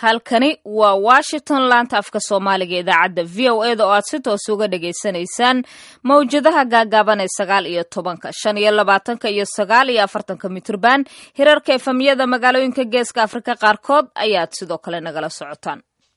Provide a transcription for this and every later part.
halkani waa washington laanta afka soomaaliga idaacadda v o e da oo aad si toos uga dhagaysanaysaan mawjadaha gaagaaban ee sagaal iyo tobanka shan iyo labaatanka iyo sagaal iyo afartanka mitrban hirarka efamyada magaalooyinka geeska afrika qaarkood ayaad sidoo kale nagala socotaan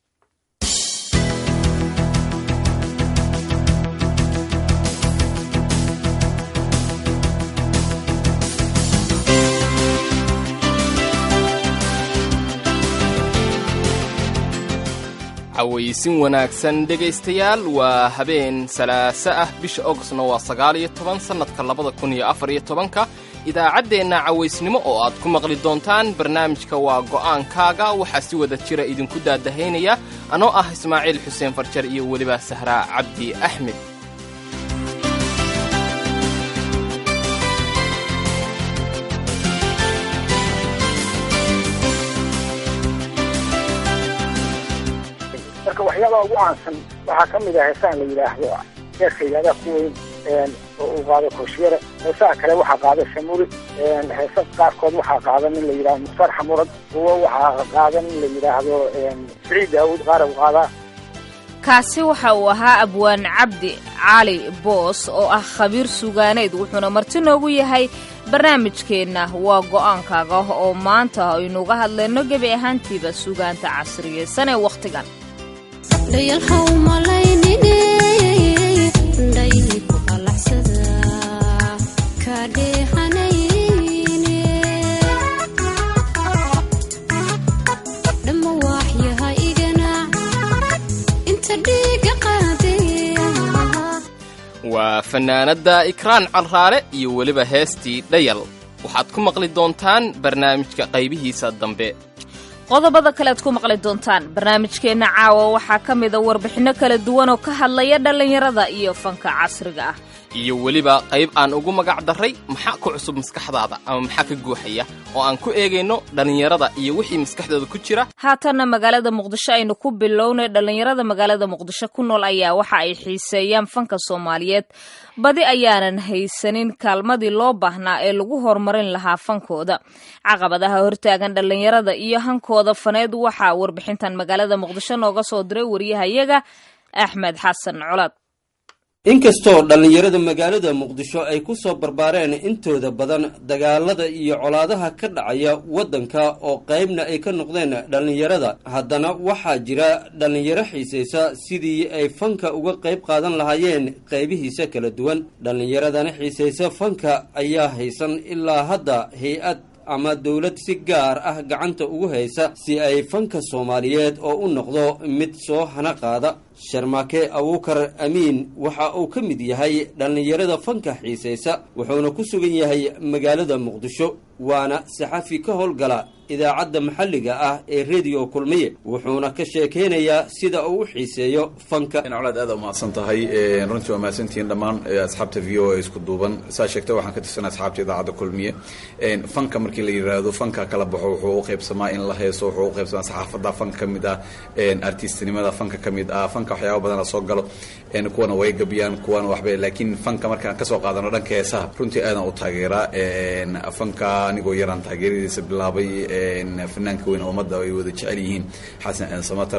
cawaysin wanaagsan dhegaystayaal waa habeen salaaso ah bisha ogostna waa sagaal iyo toban sannadka labada kun iyo afar iyo tobanka idaacaddeenna cawaysnimo oo aad ku maqli doontaan barnaamijka waa go'aankaaga waxaa si wada jira idinku daadahaynaya anoo ah ismaaciil xuseen farjar iyo weliba sahraa cabdi axmed marka waxyaabaha ugu caansan waxaa ka mid ah heesaan la yidhaahdo heeska yidhahdaa ku weyn oo uu qaado kooshiyare heesaha kale waxaa qaada shamuri heesa qaarkood waxaa qaada nin la yidhahdo mukhtaar xamurad kuwo waxaa qaada nin la yidhaahdo siciid daawud qaara u qaadaa kaasi waxa uu ahaa abwaan cabdi cali boos oo ah khabiir sugaaneed wuxuuna marti noogu yahay barnaamijkeenna waa go'aankaaga oo maanta aynuuga hadlayno gebi ahaantiiba sugaanta casriyeysan ee wakhtigan waa fannaanadda ikraan carraare iyo weliba heestii dhayal waxaad ku maqli doontaan barnaamijka qaybihiisa dambe qodobada kale ad ku maqli doontaan barnaamijkeenna caawa waxaa ka mida warbixinno kala duwan oo ka hadlaya dhallinyarada iyo fanka casriga ah iyo weliba qayb aan ugu magac darray maxaa ku cusub maskaxdaada ama maxaa ka guuxaya oo aan ku eegayno dhallinyarada iyo wixii maskaxdooda ku jira haatanna magaalada muqdisho aynu ku bilownay dhallinyarada magaalada muqdisho ku nool ayaa waxa ay xiiseeyaan fanka soomaaliyeed badi ayaanan haysanin kaalmadii loo baahnaa ee lagu horumarin lahaa fankooda caqabadaha hortaagan dhallinyarada iyo hankooda faneed waxaa warbixintan magaalada muqdisho nooga soo diray wariyahayaga axmed xasan colaad inkastoo dhallinyarada magaalada muqdisho ay ku soo barbaareen intooda badan dagaalada iyo colaadaha ka dhacaya waddanka oo qaybna ay ka noqdeen dhallinyarada haddana waxaa jira dhallinyaro xiisaysa sidii ay fanka uga qayb qaadan lahaayeen qaybihiisa kala duwan dhallinyaradana xiisaysa fanka ayaa haysan ilaa hadda hay-ad ama dowlad si gaar ah gacanta ugu haysa si ay fanka soomaaliyeed oo u noqdo mid soo hana qaada sharmaake abuukar amiin waxa uu ka mid yahay dhallinyarada fanka xiisaysa wuxuuna ku sugan yahay magaalada muqdisho waana saxafi ka howlgala idaacadda maxalliga ah ee rediyo kulmiye wuxuuna ka sheekeynayaa sida uu u xiiseeyo fanka colaad aad umahadsan tahay runtii waa mahadsantihiin dhammaan asxaabta v o a isku duuban saa sheegta waxaan ka tirsanay asxaabta idaacadda kulmiye fanka markii la yidhaahdo fanka kala baxo wuxuu u qaybsamaa in la heeso wuxuu u qaybsamaa saxaafadda fanka ka mid ah artistinimada fanka ka mid ah fanka waxyaaba badana soo galo kuwana way gabiyaan kuwana waxba laakiin fanka markaan kasoo qaadano dhanka heesaha runtii aadan u taageeraa fanka anigoo yaraan taageeradiisa bilaabay fanaanka weyn ummadda ay wada jecel yihiin xasan samater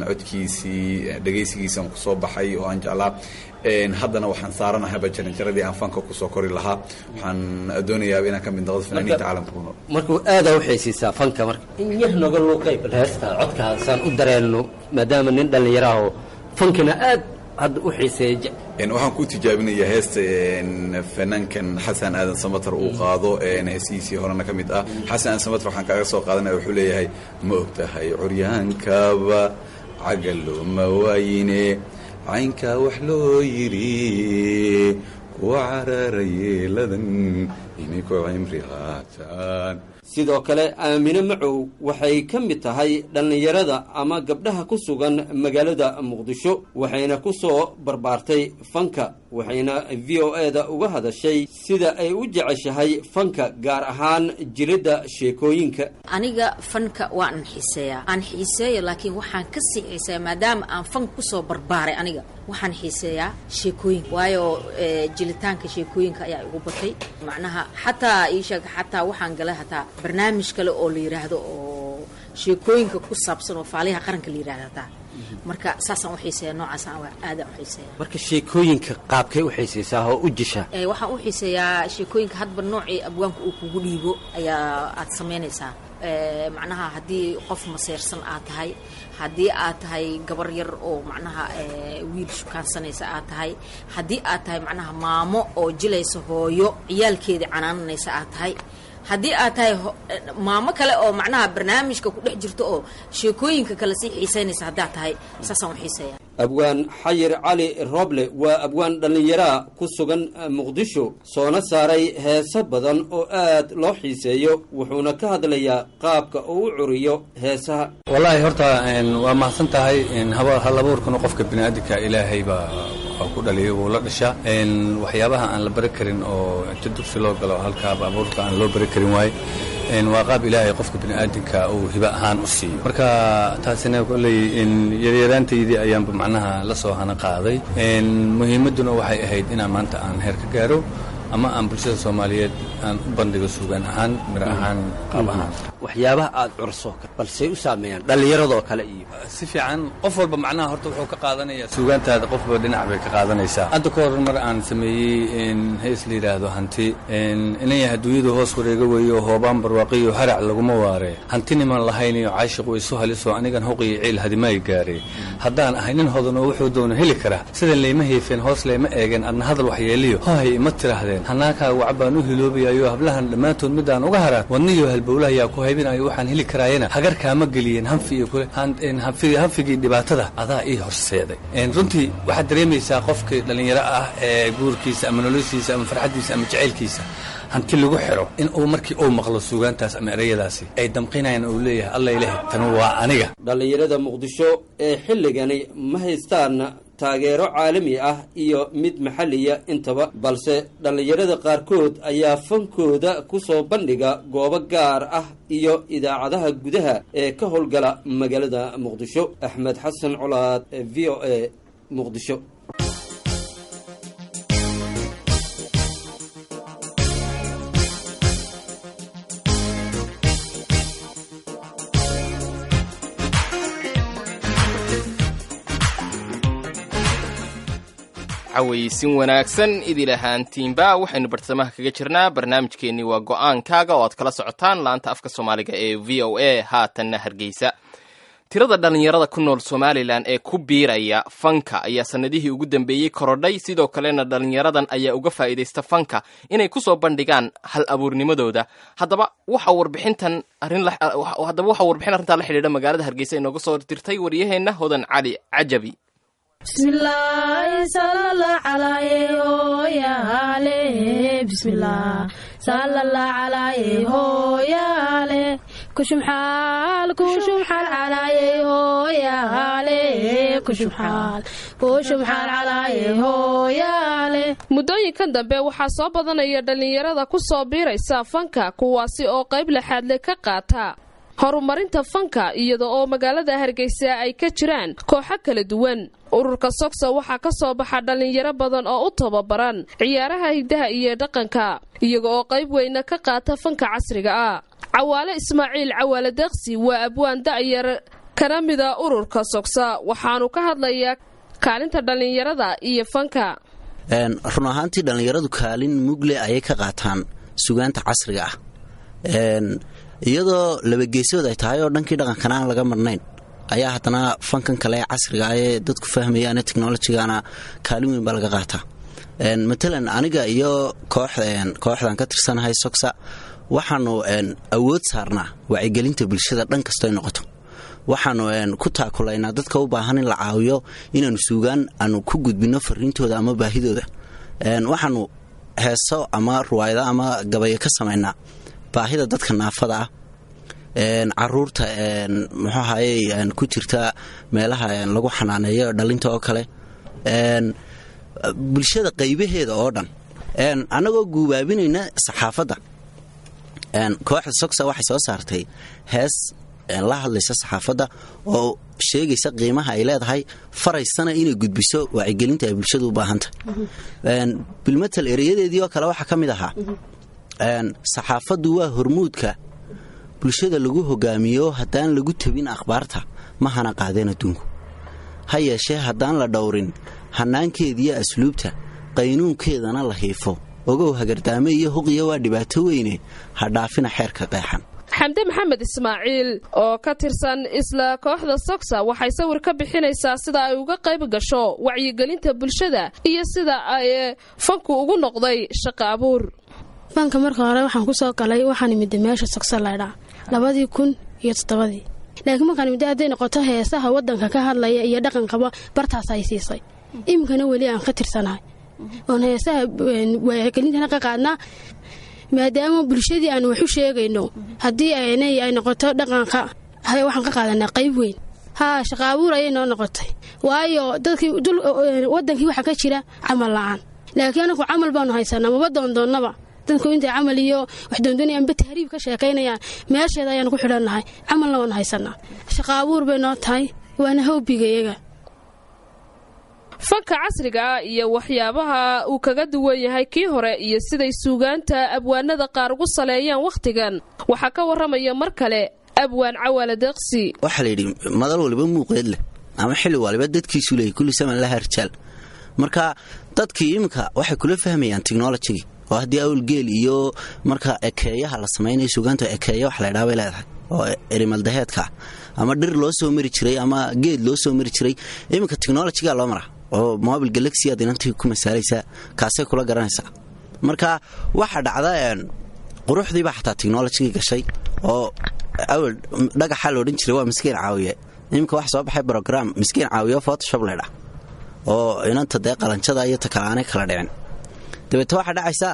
codkiisii dhegaysigiisaan kusoo baxay oo aan jeclaa haddana waxaan saaranahayba jaranjaradii aan fanka kusoo kori lahaa waxaan doonayaa inaan ka mid noqdo fanaaniinta caalamka ku nool marka aadaa uxiisiisaa fanka marka in yar noga luuqay bal heesta codkaasaan u dareenno maadaama nin dhallinyaraho fankana aad hadda u xiiseeya waxaan ku tijaabinayaa heesta fanaankan xasan aadan samater uu qaado heesihiisii horena ka mid ah xasan aadan samater waxaan kaaga soo qaadanaya wuxuu leeyahay ma og tahay curyaankaba cagalooma waayine caynkaa wax loo yidhi kuwa cararayeeladan inay ku cimri qaataan sidoo kale aamine macow waxay ka mid tahay dhallinyarada ama gabdhaha ku sugan magaalada muqdisho waxayna ku soo barbaartay fanka waxayna v o e da uga hadashay sida ay u jeceshahay fanka gaar ahaan jiridda sheekooyinka aniga fanka waan xiiseeyaa aan xiiseeya laakiin waxaan ka sii xiiseeya maadaama aan fanka kusoo barbaaray aniga waxaan xiiseeyaa sheekooyinka waayo jilitaanka sheekooyinka ayaa igu batay macnaha xataa ii sheeg xataa waxaan galay hataa barnaamij kale oo la yidhaahdo oo sheekooyinka ku saabsan oo faaliyaha qaranka la yidhahda hataa marka saasaan u xiiseeya noocaasaan aadaan u xiiseeya marka sheekooyinka qaabkay u xiisaysaa oo u jishaa Ee, waxaan u xiiseeyaa sheekooyinka hadba noocii abwaanka uu kugu dhiibo ayaa aad samaynaysaa Ee, macnaha haddii qof maseersan aad tahay haddii aad tahay gabar yar oo macnaha ee, wiil shukaansanaysa aad tahay haddii aad tahay macnaha maamo oo jilaysa hooyo ciyaalkeedii canaananaysa aad tahay haddii aad tahay ho- eh, maamo kale oo macnaha barnaamijka ku dhex jirto oo sheekooyinka kale sii xiisaynaysa haddaad tahay saasaan u xiiseeya abwaan xayir cali roble waa abwaan dhallinyaraa ku sugan muqdisho soona saaray heeso badan oo aad loo xiiseeyo wuxuuna ka hadlayaa qaabka uu u curiyo heesaha wallaahi horta een, waa mahadsan tahay een, haba- hal abuurkana qofka bini'aadinka ilaahay baa waa ku dhaliyay wuu la dhashaa een, waxyaabaha aan la bari karin oo inta dugsi loo galo halkaaba abuurka aan loo bari karin waaye een, waa qaab ilaahay qofka bini'aadinka uu hiba ahaan u siiyo marka taasina kolley een, yaryaraantaydii ayaanba macnaha la soo hana qaaday een, muhiimadduna waxay ahayd inaan maanta aan heer ka gaaro ama aan bulshada soomaaliyeed aan u bandhigo suugaan ahaan miro ahaan qaab ahaan waxyaabaha aad curso balsey u saameeyaan dhallinyaradoo kale iyo si fiican qof walba macnaha horta wuxuu ka qaadanayaa suugaantaada qofba dhinac bay ka qaadanaysaa hadda ka hor mar aan sameeyey in hees la yidhaahdo hanti inay adduunyadu hoos wareega weeyo hoobaan barwaaqiyo harac laguma waare hanti niman lahayn iyo caashiq way isu halisoo anigan huqiyo ciil hadimaay gaare haddaan ahay nin hodan oo wuxuu doono heli karaa sidan layma heefeen hoos layma eegeen adna hadal waxyeeliyo hohay ima tiraahdeen hanaankaa waca baan u hiloobayayo hablahan dhammaantood midaan uga haraan wadniyo halbowlahayaa ku haybinayo waxaan heli karaayana hagarkaama geliyeen hanfi iyo kule hanfigii hanfigii dhibaatada adaa ii horseeday runtii waxaad dareemaysaa qofkii dhallinyaro ah ee guurkiisa ama noloshiisa ama farxaddiisa ama jacaylkiisa hanti lagu xiro in uu markii uu maqlo suugaantaas ama erayadaasi ay damqinayaan uu leeyahay alla ilaah tan waa aniga dhallinyarada muqdisho ee xilligani ma haystaan taageero caalami ah iyo mid maxalliya intaba balse dhallinyarada qaarkood ayaa fankooda ku soo bandhiga goobo gaar ah iyo idaacadaha gudaha ee ka howlgala magaalada muqdisho axmed xasan colaad v o a muqdisho cawaysin wanaagsan idil ahaantiinba waxaynu bartamaha kaga jirnaa barnaamijkeennii waa go-aankaaga oo aad kala socotaan laanta afka soomaaliga ee v o a haatanna hargeysa tirada dhallinyarada ku nool somalilan ee ku biiraya fanka ayaa sannadihii ugu dambeeyey korodhay sidoo kalena dhallinyaradan ayaa uga faa'iidaysta fanka inay ku soo bandhigaan hal abuurnimadooda haddaba waxa warbixintan haddaba waxaa warbixin arrintaa la xidhiidha magaalada hargeysa inooga soo dirtay waryaheenna hodan cali cajabi bismillaahi salala calaaye hooyaale bismillaah salala calaaye hooyaale kushumxaal kushumxaal calaaye hooyaale kushumxaal kushumxaal calaaye hooyaale muddooyinkan dambe waxaa soo badanaya dhallinyarada ku soo biiraysa fanka kuwaasi oo qayb laxaadle ka qaata horumarinta fanka iyada oo magaalada hargeysa ay ka jiraan kooxo kala duwan ururka sogsa waxaa ka soo baxa dhallinyaro badan oo u tababaran ciyaaraha hiddaha iyo dhaqanka iyaga oo qayb weyna ka qaata fanka casriga ah cawaale ismaaciil cawaale deeqsi waa abwaan da'yar kana mida ururka sogsa waxaanu ka hadlayaa kaalinta dhallinyarada iyo fanka run ahaantii dhallinyaradu kaalin mugle ayay ka qaataan sugaanta casriga ah iyadoo labageesood ay tahay oo dhankii dhaqankana aan laga marnayn ayaa haddana fankan kale ee casriga ah ee dadku fahmayaane technolojigana kaalin weyn baa laga qaataa matalan aniga iyo kooxdan ka tirsanahay sogsa waxaanu awood saarnaa wacyigelinta bulshada dhan kastoy noqoto waxaanu ku taakulaynaa dadka u baahan in la caawiyo inaanu suugaan aanu ku gudbino fariintooda ama baahidooda waxaanu heeso ama ruwaayado ama gabayo ka samaynaa baahida dadka naafada ah caruurta muxuu ahaye ku jirta meelaha lagu xanaaneeyo dhalinta oo kale bulshada qaybaheeda oo dhan annagoo guubaabinayna saxaafadda kooxda sogsa waxay soo saartay hees la hadlaysa saxaafadda oo sheegaysa qiimaha ay leedahay faraysana inay gudbiso wacyigelinta ay bulshadu u baahantahay bilmatal ereyadeedii oo kale waxaa ka mid ahaa saxaafaddu waa hormuudka bulshada lagu hogaamiyo haddaan lagu tabin akhbaarta ma hana qaadeen adduunku ha yeeshee haddaan la dhowrin hannaankeediyo asluubta qaynuunkeedana la hiifo ogow hagardaame iyo huqiya waa dhibaato weyne ha dhaafina xeerka qeexan xamde maxamed ismaaciil oo ka tirsan isla kooxda sogsa waxay sawir ka bixinaysaa sida ay uga qayb gasho wacyigelinta bulshada iyo sida ay fanku ugu noqday shaqo abuur fanka marka hore waxaan ku soo galay waxaan imida meesha sogsa laydhaa labadii kun iyo toddobadii laakiin markaan imida hadday noqoto heesaha waddanka ka hadlaya iyo dhaqanqaba bartaas ay siisay iminkana weli aan ka tirsanahay oon heesaha wacyigelintana ka qaadnaa maadaama bulshadii aan wax u sheegayno haddii aynay ay noqoto dhaqanka waxaan ka qaadanaa qayb weyn haa shaqa abuur ayay noo noqotay waayo dadkii wadankii waxaa ka jira camal la-aan laakiin anaku camal baanu haysanaa maba doondoonnaba dadku intay camal iyo wax doondoonaya amba tahriib ka sheekaynayaan meesheeda ayaanu ku xidhannahay camalna waanu haysanaa shaqa abuur bay noo tahay waana hawbiga iyaga fanka casriga ah iyo waxyaabaha uu kaga duwan yahay kii hore iyo siday suugaanta abwaanada qaar ugu saleeyaan wakhtigan waxaa ka warramaya mar kale abwaan cawaala deeqsi waxaa layidhi madal waliba muuqeed leh ama xilli waliba dadkiisu leeyay kulli saman laha rijaal marka dadkii iminka waxay kula fahmayaan technolojigii oo haddii awlgeel iyo marka ekeeyaha la samaynayo suugaanta ekeeya wax laydhaa bay leedahay oo erimaldaheedka ama dhir loo soo mari jiray ama geed loo soo mari jiray iminka technolojiga loo maraa oo mobil galaxy aad inantii ku masaalaysaa kaasay kula garanaysaa marka waxaa dhacda quruxdiibaa xataa technolojigii gashay oo awel dhagaxa loodhan jiray waa miskiin caawiye iminka wax soo baxay brogram miskiin caawiye photoshop laydhaa oo inanta dee qalanjada iyo takalaanay kala dhicin dabeete waxaa dhacaysa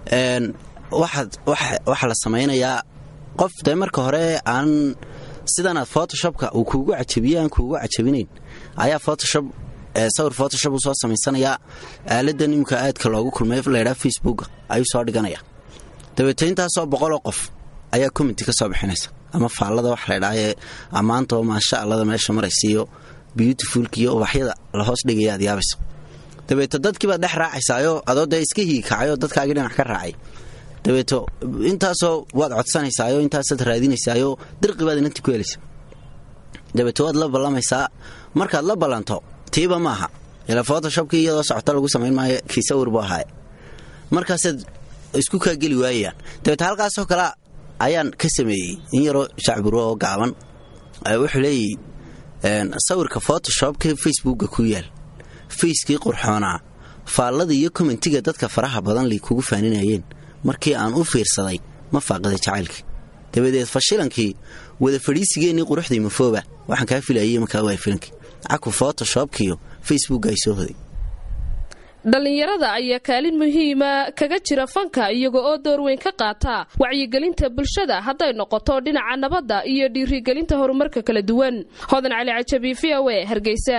waxaa la samaynayaa qof dee marka hore aan sidanaad photoshopka uu kuugu cajabiye aan kuugu cajabinayn ayaa photoshop sawir photoshop uu soo samaysanayaa aaladan imika aadka loogu kulmay laydhaa facebooka ayuu soo dhiganaya dabeete intaasoo boqoloo qof ayaa commenti ka soo bixinaysa ama faallada wax laydhaayee ammaanta oo maasha allada meesha maraysiiyo beautifulka iyo ubaxyada la hoos dhigaya aad yaabayso dabeeto dadkiibaad dhex raacaysaayo adoo dee iska hiikacayoo dadkaagii dhinac ka raacay dabeeto intaasoo waad codsanaysaayo intaasaad raadinaysaayo dirqibaad inanti ku helaysa dabeeto waad la ballamaysaa markaad la ballanto tiiba maaha ila photoshopkii iyadoo socota lagu samayn maayo kii sawir buu ahaaye markaasaad isku kaa geli waayayaan dabeete halkaasoo kale ayaan ka sameeyey in yaroo shacburo oo gaaban wuxuu leeyahy sawirka photoshopka facebooka ku yaal fayskii qurxoonaa faallada iyo kommentiga dadka faraha badan lay kugu faaninayeen markii aan u fiirsaday ma faaqida jacaylkii dabadeed fashilankii wada fadhiisigeennii quruxdii mafooba waxaan kaa filayay markaa waa filankii caku photoshopkiyo facebook ay soo hoday dhallinyarada ayaa kaalin muhiima kaga jira fanka iyaga oo door weyn ka qaata wacyigelinta bulshada hadday noqoto dhinaca nabadda iyo dhiirigelinta horumarka kala duwan hodan cali cajabi v o e hargeysa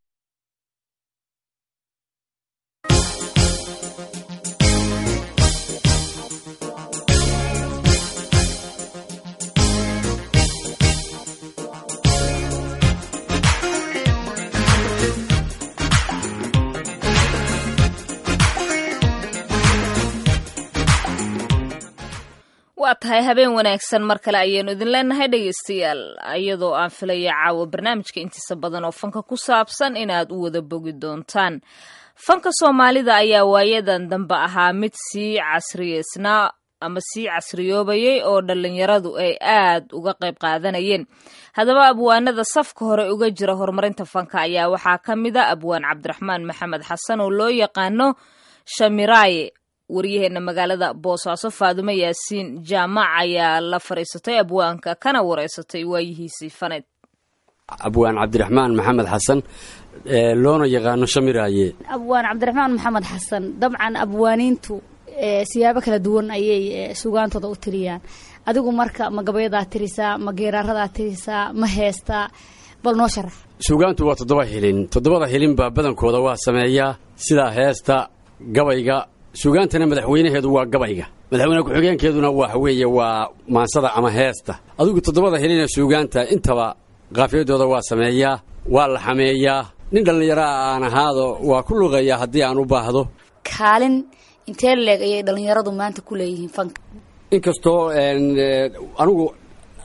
waa tahay habeen wanaagsan mar kale ayaynu idin leenahay dhegaystayaal iyadoo aan filaya caawa barnaamijka intiisa badan oo fanka ku saabsan inaad u wada bogi doontaan fanka soomaalida ayaa waayadan dambe ahaa mid sii casriyeysnaa ama sii casriyoobayay oo dhallinyaradu ay aad uga qayb qaadanayeen haddaba abwaanada safka hore uga jira horumarinta fanka ayaa waxaa ka mid a abwaan cabdiraxmaan maxamed xasan oo loo yaqaano shamiraaye waryaheena magaalada boosaaso faadumo yaasiin jaamac ayaa la fadhiisatay abwaanka kana wareysatay waayihiisii faneed abwaan cabdiraxmaan maxamed xasan loona yaqaano shamiraaye abwaan cabdiraxmaan maxamed xasan dabcan abwaaniintu siyaabo kala duwan ayay sugaantooda u tiriyaan adigu marka ma gabayadaad tirisaa ma geeraaradaad tirisaa ma heestaa bal noo sharax sugaantu waa toddoba hilin toddobada hilinbaa badankooda waa sameeyaa sidaa heesta gabayga sugaantana madaxweynaheedu waa gabayga madaxweyne ku-xigeenkeeduna waxa weeye waa maansada ama heesta adigu toddobada hilinee suugaanta intaba qaafiyadooda waa sameeyaa waa la xameeyaa nin dhallinyaraa aan ahaado waa ku luqeeyaa haddii aan u baahdo kaalin intee leeg ayay dhallinyaradu maanta ku leeyihiin fanka inkastoo anigu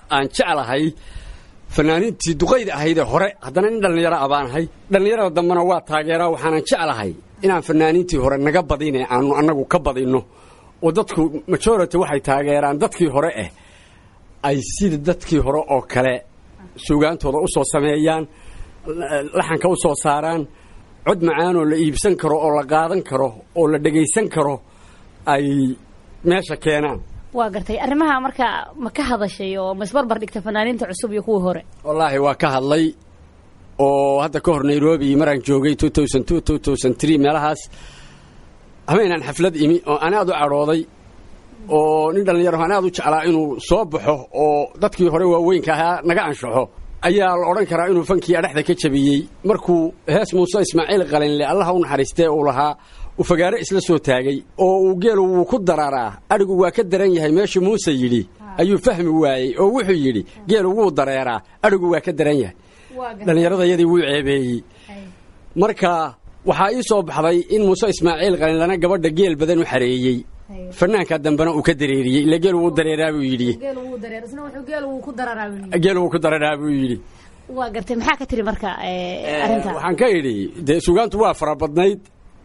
aan jeclahay fanaaniintii duqayda ahaydee hore haddana nin dhallinyaro a baan ahay dhallinyarada dambena waa taageeraa waxaanan jeclahay inaan fanaaniintii hore naga badine aanu annagu ka badinno oo dadku majority waxay taageeraan dadkii hore eh ay sida dadkii hore oo kale suugaantooda u soo sameeyaan laxanka u soo saaraan cod macaanoo la iibsan karo oo la qaadan karo oo la dhegaysan karo ay meesha keenaan waa gartay arrimaha marka ma ka hadashay oo ma isbarbar dhigta fanaaniinta cusub iyo kuwii hore wallaahi waa ka hadlay oo hadda ka hor nairobi maraan joogay meelahaas habeenaan xaflad imi oo aan aad u cadhooday oo nin dhallinyaro aan aad u jeclaa inuu soo baxo oo dadkii hore waaweynka ahaa naga anshaxo ayaa la odhan karaa inuu fankii adhexda ka jabiyey markuu hees muuse ismaaciil qalinle allaha u naxariistee uu lahaa uu fagaare isla soo taagay oo uu geelu wuu ku dararaa adhigu waa ka daran yahay meeshu muuse yidhi ayuu fahmi waayey oo wuxuu yidhi geelu wuu dareeraa adhigu waa ka daran yahay dhallinyaradayadii wuu ceebeeyey marka waxaa ii soo baxday in muuse ismaaciil qalinlana gabadha geel badan u xareeyey fanaanka dambena uu ka dareeriyey ila geel wuu dareeraa buu yidhi geel wuu ku dararaa buu yidhi waa gartay maxaa ka tiri marka arrinta waxaan ka idhi dee suugaantu waa fara badnayd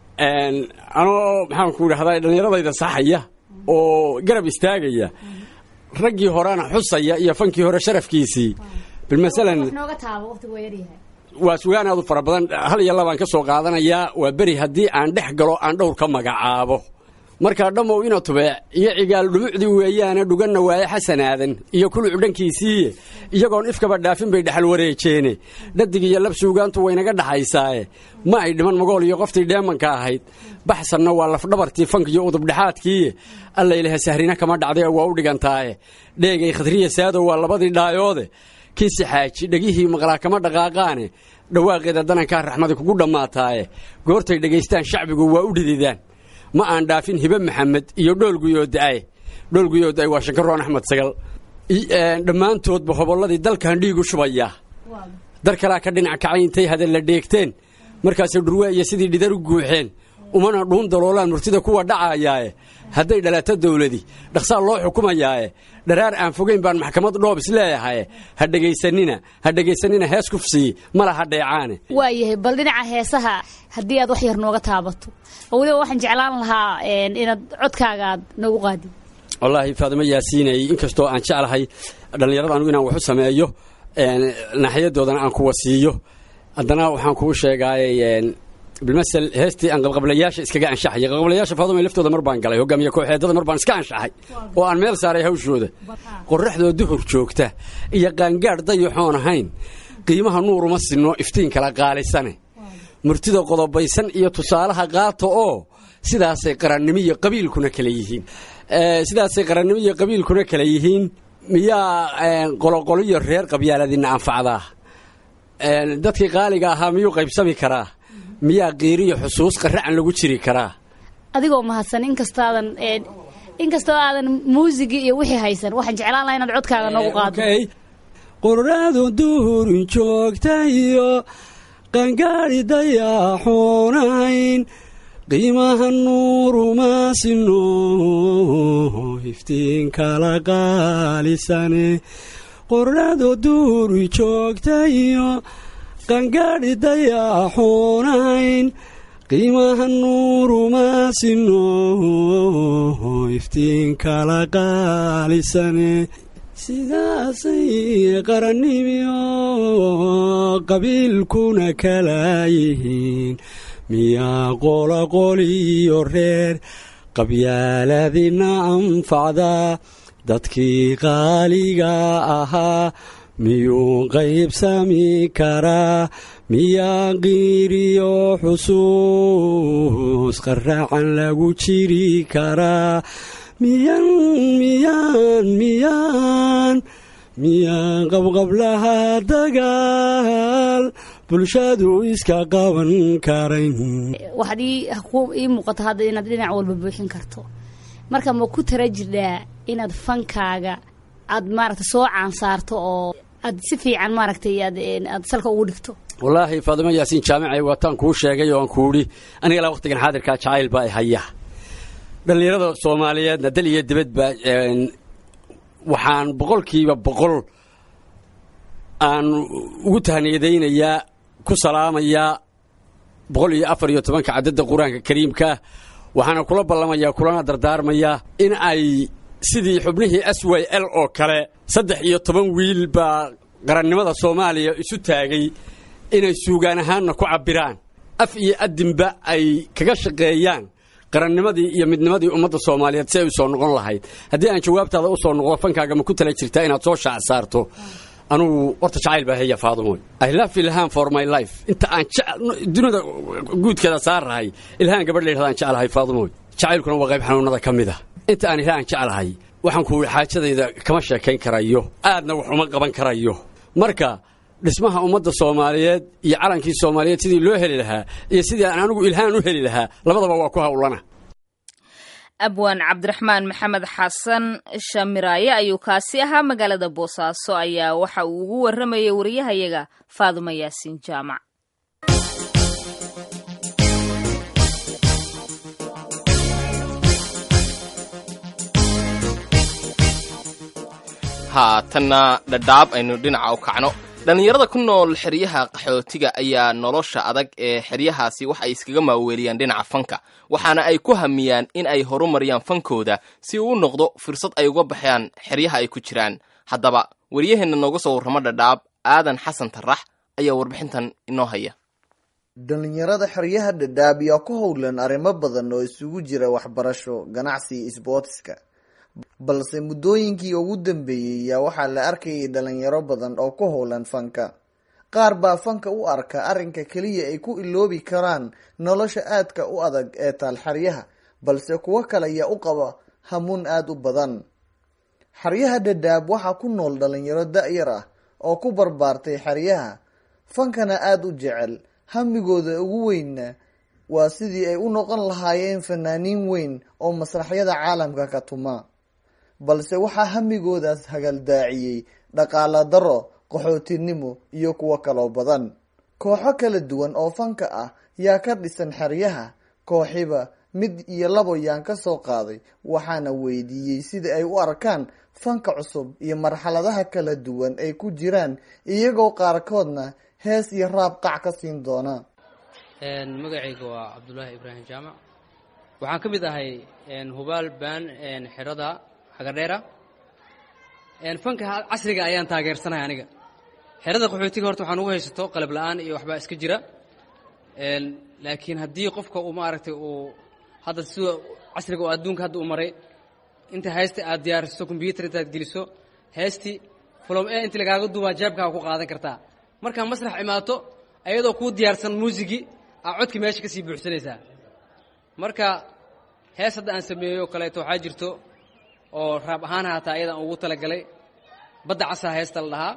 anoo maxaanku idhahdaa dhallinyaradayda saxaya oo garab istaagaya raggii horena xusaya iyo fankii hore sharafkiisii bilmasalan nooga taabo waqtigu waa yaryahay waa sugaan aad u fara badan hal iyo labaan ka soo qaadanayaa waa beri haddii aan dhex galo aan dhowr ka magacaabo markaa dhammow ina tubeec iyo cigaal dhumucdii weeyaane dhuganna waaye xasanaadan iyo kuluc dhankiisiiye iyagoon ifkaba dhaafin bay dhexal wareejeene dhadig iyo lab suugaantu waynaga dhaxaysaaye ma ay dhiman magool iyo qoftii dheemanka ahayd baxsanna waa lafdhabartii fank iyo udubdhexaadkiiye allaylaha sahrina kama dhacday waa u dhigantaaye dheegay khadriya saadow waa labadii dhaayoode kiisi xaaji dhegihii maqlaa kama dhaqaaqaane dhawaaqeeda danankaa raxmadi kugu dhammaataaye goortay dhegaystaan shacbigu waa u dhididaan ma aan dhaafin hibe maxamed iyo dhoolguyoodaay dhoolguyoodaay waa shankaroon axmed sagal dhammaantoodba hobolladii dalkan dhiigu shubaya dar kalaa ka dhinac kacay intay hadal la dheegteen markaasay dhurwaa iyo sidii dhidar u guuxeen umana dhuun daloolaan murtida kuwa dhacayaaye hadday dhalato dawladi dhaqsaa loo xukumayaaye dharaar aan fogayn baan maxkamad dhoob is leeyahaye ha dhegaysanina ha dhegaysanina hees kufsii ma laha dheecaane waa yahay bal dhinaca heesaha haddii aad wax yar nooga taabato oo weliba waxaan jeclaan lahaa inaad codkaaga aad noogu qaadid wallaahi faadimo yaasiinay inkastoo aan jeclahay dhallinyarada anugu inaan wax u sameeyo naaxiyadoodana aan kuwa siiyo haddana waxaan kuu sheegaayay bilmasel heestii aan qabqablayaasha iskaga anshaxayay qabqablayaasha faadumay laftooda mar baan galay hogaamiye kooxeedada mar baan iska anshaxay oo aan meel saaray hawshooda qorraxdoo duhur joogta iyo qaangaadh dayaxoon ahayn qiimaha nuuruma sinno iftiin kala qaalisane murtida qodobaysan iyo tusaalaha qaata oo sidaasay qarannimo iyo qabiilkuna kala yihiin sidaasay qarannimo iyo qabiilkuna kala yihiin miyaa qoloqoliyo reer qabyaaladina anfacdaa dadkii qaaliga ahaa miyuu qaybsami karaa miyaa qiiriyo xusuus qaracan lagu jiri karaa adigoo mahadsan inkastaadan inkastoo aadan muusigii iyo wixii haysan waxaan jeclaan lahaa inaad codkaaga noogu qaado qorraadu duhurin joogta iyo qangaadhi dayaaxoonayn qiimaha nuuruma sino iftiin kala qaalisane qorraadu duhuri joogta iyo qangaadhi dayaaxoonayn qiimaha nuuruma sino iftiin kala qaalisane sidaasay qarannimiyo qabiilkuna kala yihiin miyaa qoloqoliyo reer qabyaaladina anfacda dadkii qaaliga ahaa miyuu qaybsami karaa miyaa qiiriyo xusuus qaracan lagu jiri karaa miyan miyaan miyaan miyaan qabqablaha dagaal bulshadu iska qaban karayn waxaad ii muuqata hadda inaad dhinac walba buuxin karto marka ma ku tara jirdhaa inaad fankaaga aad maaragta soo caansaarto oo aad si fiican maaragtay aad salka ugu dhigto wallaahi faadimo yaasiin jaamicay waataan kuu sheegay oo aan kuudhi aniga ilaa waqtigan xaadirkaa jacayl baa haya dhallinyarada soomaaliyeedna dal iyo dibadba waxaan boqolkiiba boqol aan ugu tahniyadaynayaa ku salaamayaa boqol iyo afar iyo tobanka cadadda qur-aanka kariimkaah waxaana kula ballamayaa kulana dardaarmayaa in ay sidii xubnihii s y l oo kale saddex iyo toban wiil baa qarannimada soomaaliya isu taagay inay suugaan ahaanna ku cabbiraan af iyo addinba ay kaga shaqeeyaan qarannimadii iyo midnimadii ummadda soomaaliyeed si ay u soo noqon lahayd haddii aan jawaabtaada u soo noqdo fankaaga ma ku tala jirtaa inaad soo shaac saarto anugu horta jacayl baa heya faadumoy i love ilhaan for my life inta aan dunida guudkeeda saarrahay ilhaan gabadh la yidhahdaan jeclahay faadumoy jacaylkuna waa qayb xanuunada ka mid a inta aan ilhaan jeclahay waxaan ku xaajadayda kama sheekayn karayo aadna wax uma qaban karayo marka dhismaha ummadda soomaaliyeed iyo calankii soomaaliyeed sidii loo heli lahaa iyo sidii aan anigu ilhaan u heli lahaa labadaba waa ku hawlana abwaan cabdiraxmaan maxamed xasan shamiraaye ayuu kaasi ahaa magaalada boosaaso ayaa waxa uu ugu warramayay wariyahayaga faaduma yaasiin jaamac haatanna dhadhaab aynu dhinaca u kacno dhallinyarada ku nool xeryaha qaxootiga ayaa nolosha adag ee xeryahaasi wax ay iskaga maaweeliyaan dhinaca fanka waxaana ay ku hamiyaan in ay horumariyaan fankooda si uu u noqdo fursad ay uga baxayaan xeryaha ay ku jiraan haddaba waryaheenna nooga soo warramo dhadhaab aadan xasan tarax ayaa warbixintan inoo haya dhallinyarada xeryaha dhadhaab yaa ku howlan arrimo badan oo isugu jira waxbarasho ganacsi isboortiska balse muddooyinkii ugu dambeeyey yaa waxaa la arkayay dhalinyaro badan oo ku howlan fanka qaar baa fanka u arka arrinka keliya ay ku iloobi karaan nolosha aadka u adag ee taal xeryaha balse kuwo kale yaa u qaba hamuun aada u badan xeryaha dhadhaab waxaa ku nool dhalinyaro da-yar ah oo ku barbaartay xeryaha fankana aada u jecel hamigooda ugu weynna waa sidii ay u noqon lahaayeen fanaaniin weyn oo masraxyada caalamka ka tuma balse waxaa hamigoodaas hagaldaaciyey dhaqaala daro qaxootinimo iyo kuwo kaloo badan kooxo kala duwan oo fanka ah yaa ka dhisan xeryaha kooxiba mid iyo labo yaan ka soo qaaday waxaana weydiiyey sida ay u arkaan fanka cusub iyo marxaladaha kala duwan ay ku jiraan iyagoo qaarkoodna hees iyo raab qac ka siin doona magacayga waa cabdulaahi ibraahim jaamac waxaan ka mid ahay hubaal baan xerada hagadheera fanka casriga ayaan taageersanahay aniga xerada qaxootiga horta waxaan ugu haysato qalab la-aan iyo waxbaa iska jira laakiin haddii qofka uu maaragtay uu hadda sida casriga oo adduunka hadda u maray inta haysta aad diyaariso combyutar intaad geliso heystii fulom e inti lagaaga duubaa jeebkaaga ku qaadan kartaa markaa masrax imaato ayadoo kuu diyaarsan muusigii aa codki meesha ka sii buuxsanaysaa marka hees hadda aan sameeyo kaleeto waxaa jirto oo raab ahaan haataa ayadaan ugu talagalay badda casaa heesta la dhahaa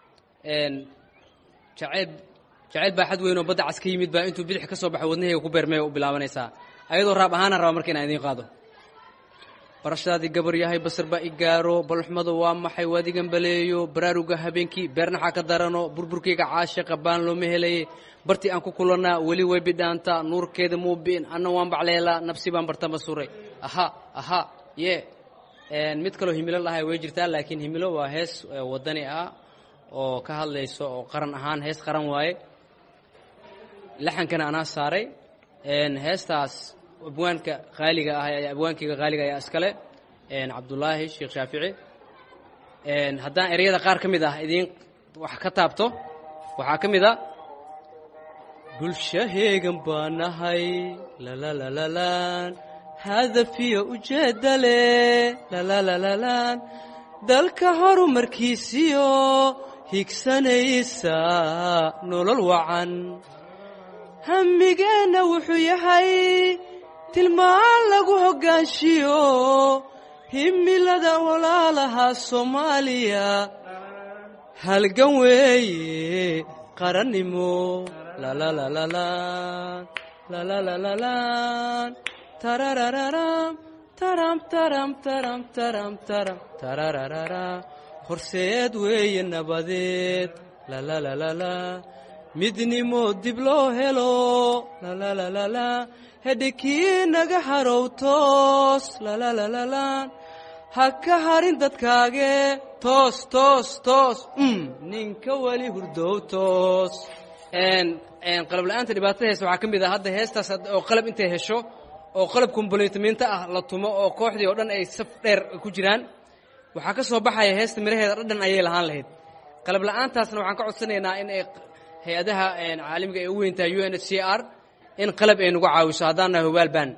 jaceyl jaceyl baaxad weyn oo badda cas ka yimid baa intuu bidix ka soo baxo wadnahayga ku beermaya u bilaabanaysaa ayadoo raab ahaanaan raba marka inaan idiin qaado barashadaadii gabar yahay basar baa i gaaro balxumada waa maxay waadigan baleeyo baraaruga habeenkii beernaxaa ka darano burburkayga caashiqa baan looma helaye bartii aan ku kulannaa weli way bidhaantaa nuurkeeda muu bi'in anna waan bacleelaa nabsi baan bartama suray aha aha ye mid kaloo himilo lahay way jirtaa laakiin himilo waa hees wadani ah oo ka hadlayso oo qaran ahaan hees qaran waaye laxankana anaa saaray heestaas abwaanka qaaliga ah abwaankayga qaaliga ayaa iskale cabdulaahi sheekh shaafici haddaan ereyada qaar ka mid ah idiin wax ka taabto waxaa ka mid a bulshaheegan baa nahay lalalalaan hadafiyo ujeedda leh lalalalaan dalka horumarkiisiyo higsanaysa nolol wacan hammigeenna wuxuu yahay tilmaan lagu hoggaanshiyo himilada walaalaha soomaaliya halgan weeye qarannimo lalalalaan lalalalaan tararararam taram taram taram taram taram tararararam horseed weeye nabadeed lalalalalaa midnimo dib loo helo lalalalalaa hedhikii naga harow toos lalalalaan ha ka harin dadkaage toos toos toos mm ninka weli hurdow toos een een qalab la'aanta dhibaatada heesta waxaa ka mid ah hadda heestaas had- oo qalab intay hesho oo qalab komboleytamiinto ah la tumo oo kooxdii oo dhan ay saf dheer ku jiraan waxaa ka soo baxaya heesta miraheeda dhadhan ayay lahaan lahayd qalab la'aantaasna waxaan ka codsanaynaa in ay hay-adaha een caalamiga ay u weyn tahay u n h c r in qalab ay nagu caawiso haddaan nahay hubaal baan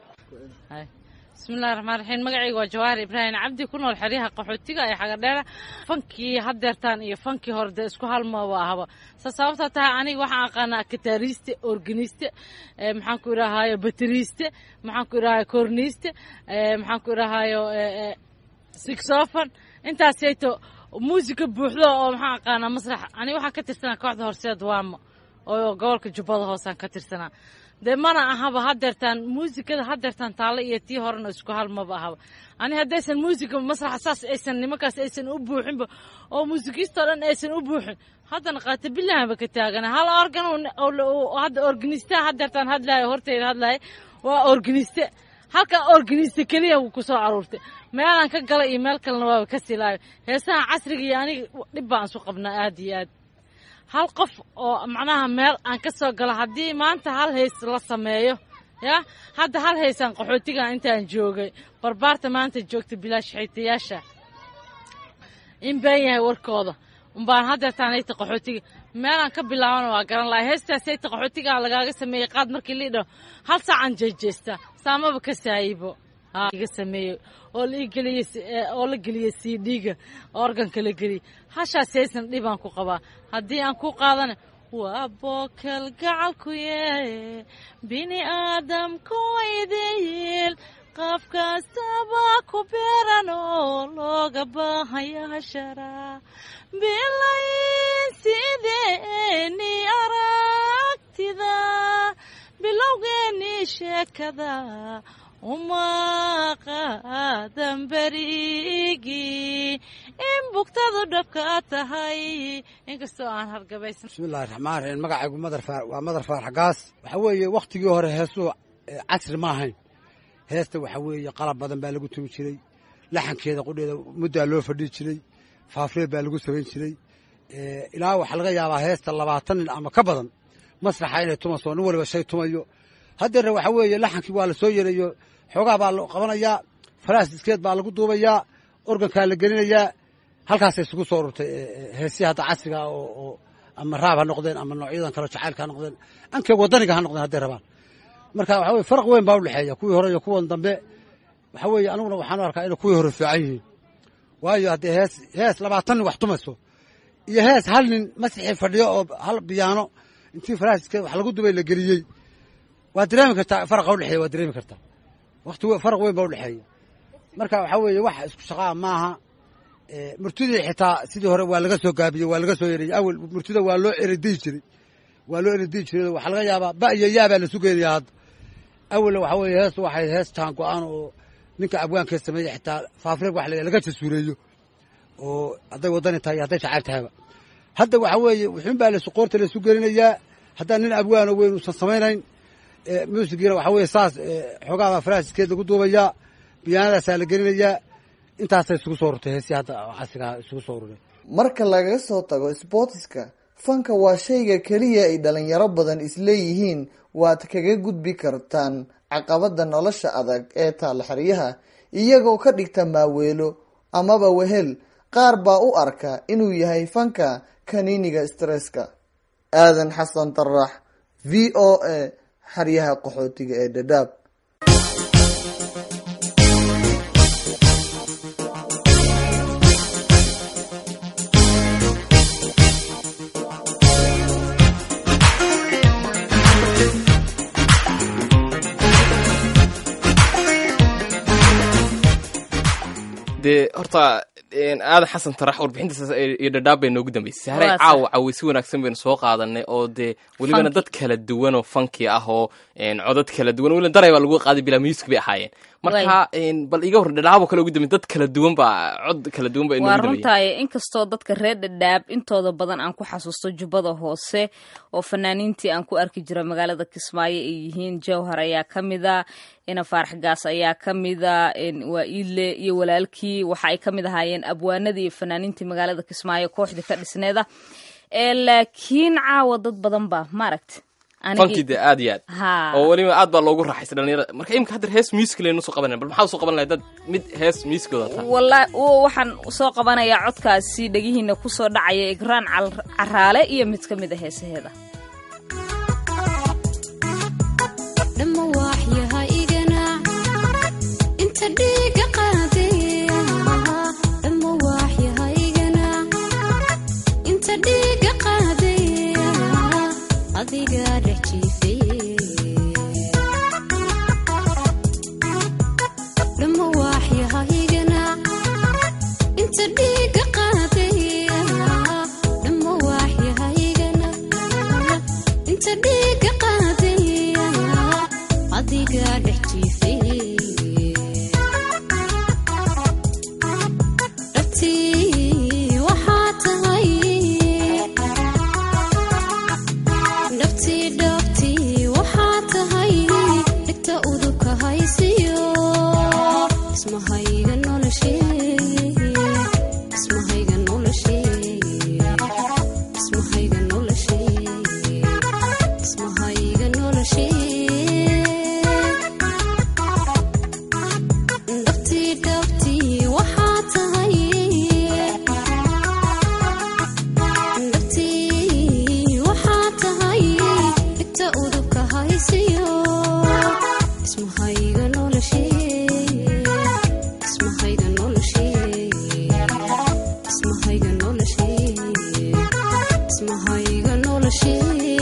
bismillahi raxmaan raxiim magacayga waa jawaahir ibraahim cabdi ku nool xeryaha qaxootiga ee xagadheera fankii hadeertaan iyo fankii hore dee isku halmaba ahaba sa sababta tahay aniga waxaan aqaanaa kitaariste organiste eh, maxaan ku idhahaayo bateriiste maxaan ku idhahayo korniiste eh, maxaan ku idhahayo sixofon intaasayto muusika buuxdo oo maxaan aqaanaa masrax aniga waxaan ka tirsanaa kooxda horseed waamo oo gobolka jubbada hoosaan ka tirsanaa dee mana ahaba hadeertaan muusikada hadeertaan taalle iyo tii horena isku halmaba ahaba ani haddaysan muusika masraxa saas aysan nimankaas aysan u buuxinba oo muusikiistoo dhan aysan u buuxin haddana qaata bilahanba ka taagana hal organ oo- oo- oo hadda organista hadeertaan hadlaayo horteyda hadlaayo waa organiste halka organiste keliya wuu ku soo aruurtay meelaan ka gala iyo meel kalena waaba ka silaayo heesaha casriga iyo aniga dhib baan isu qabnaa aad iyo aad hal qof oo macnaha meel aan ka soo galo haddii maanta hal hays la sameeyo ya hadda hal haysaan qaxootigan intaan joogay barbaarta maanta joogta bilaash xigtayaasha in been yahay warkooda umbaan hadeertaanayta qaxootiga meelaan ka bilaabana waa garan lahay heestaasayta qaxootiga lagaaga sameeyey qaad markii liidhaho hal saacaan jeejeesta saamaba ka saayibo Ha, iga sameeyey oo la ii geliyey si- eh, oo la geliyey cd-ga organka la geliyey hashaas haysan dhibaan ku qabaa haddii aan ku qaadana waa bookal gacalkuye bini aadamku idil qof kastaba ku beeran oo looga baahaya hashara bilayn sideeni aragtida bilowgeeni sheekada uma qaadan berigii in bugtadu dhabka tahay inkastoo aan hargabaysan bismillahi raxmaan raxiim magacaygu madar faar waa madar faar xagaas waxa weeye wakhtigii hore heesuhu eh, casri ma ahayn heesta waxa weeye qalab badan baa lagu tumi jiray laxankeeda qudheeda muddaa loo fadhii jiray faafreed baa lagu samayn jiray Eh, ilaa waxaa laga yaabaa heesta labaatan nin ama ka badan masraxa inay tumayso nin waliba shay tumayo haddeerna waxa weeye laxankii waa la soo yereeyo xoogaa baa la qabanayaa faraas diskeed baa lagu duubayaa organkaa la gelinayaa halkaasay isugu soo ururtay eh, eh, heesihii hadda casriga ah oo oo ama raab ha noqdeen ama noocyadan kale jacaylka ha noqdeen ankee wadaniga ha noqdeen hadday rabaan marka waxa weye faraq weyn baa u dhexeeya kuwii hore iyo kuwan dambe waxa weeye aniguna waxaan u arkaa inay kuwii hore fiican yihiin waayo haddee hees hees labaatan nin wax tumayso iyo hees hal nin masixii fadhiyo oo hal biyaano intii faraaskeed wax lagu dubay la geliyey waa dareemi kartaa faraqa udhexeeya waa dareemi kartaa waqti we- faraq weyn baa udhexeeya marka waxaa weeye wax isku shaqaa maaha Eh, murtidii xitaa sidii hore waa laga soo gaabiyey waa laga soo yereeyey awel murtida waa loo erediyi jiray waa loo erediyi jiray waxaa laga yaabaa ba iyo yaa baa la sugeenayaa hadda awel waxa weeye heestu waxay hees jaan go-aan oo ninka abwaankee sameeyey xitaa faafreeg wax la- laga jasuureeyo oo hadday wadani tahay iyo hadday jacayl tahayba hadda waxa weeye wuxuun baa lasu qoorta lasu gelinayaa haddaan nin abwaano weyn uusan samaynayn Eh, muusigiina waxa weeye saas eh, xoogaabaa faraasiskeed lagu duubayaa biyaanadaasaa la gelinayaa intaasay isugu soo ururtay heesii hadda casrigaa isugu soo ururay marka laga soo tago sboortiska fanka waa shayga keliya ay dhalinyaro badan isleeyihiin waad kaga gudbi kartaan caqabada nolosha adag ee taalla xeryaha iyagoo ka dhigta maaweelo amaba wehel qaar baa u arka inuu yahay fanka kaniiniga stresska aadan xasan tarax v o a xeryaha qaxootiga ee dhadhaab dee horta een, aadan xasan tarax warbixintaas iyo dhadhaab bay noogu dambeysay sahray Waa sax. caawa caweysi wanaagsan baynu soo qaadanay oo dee welibana Funky. dad kala duwan oo funky ah oo een, codad kala duwan weliba daray baa lagu qaaday bilaa music bay ahaayeen marka bal iga hor dhadhaabo kale ugu dambe dad kala duwan baa cod kala duwan baa waa inoogu dambeeyey runtaay inkastoo dadka reer dhadhaab intooda badan aan ku xasuusto jubbada hoose oo fanaaniintii aan ku arki jira magaalada kismaayo ay yihiin jawhar ayaa ka mida ina faarax gaas ayaa ka mida waa iile iyo walaalkii waxa ay ka mid ahaayeen abwaanadii iyo fanaaniintii magaalada kismaayo kooxdii ka dhisneeda laakiin caawa dad badan baa maaragta fankii dee aad iyo aad ha oo weliba aad baa loogu raaxaystay dhalinyarada marka imika haddeer hees musical aynu soo qabanay bal maxaa usoo qaban lahay dad mid hees musicalooda taa walla waxaan soo qabanayaa codkaasi dhegihiina kusoo dhacaya igraan cal- caraale iyo mid ka mid a heesaheeda dhamma waaxyaha igana inta dhiiga qaadaya dhamma waaxyaha igana inta dhiiga qaadaya adiga dhex jiifay dhamma waaxyaha igana inta dhiiga qaadaya dhamma waaxyaha igana inta dhiiga qaadaya adiga dhex jiifay dhabtii waxaa tahay dhabtii dhabtii waxaa tahay dhigta udubka haysiyo ismahayga noloshee ismahayga noloshee ismahayga noloshee ismahayga noloshee dhabtii dhabtii waxaa tahay dhabtii waxaa tahay dhigta udubka haysiyo ismahayga noloshee ismahayga noloshee ismahayga noloshee ismahayga noloshee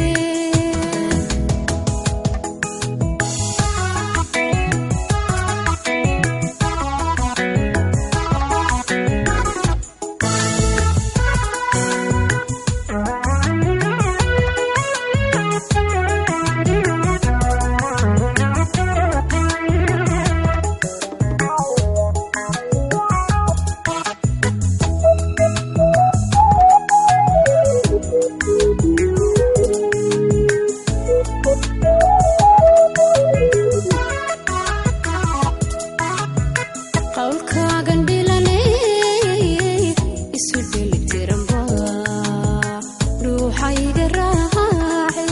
qowlkaagan dhilanay isu dhelitiranba dhuuxayga raace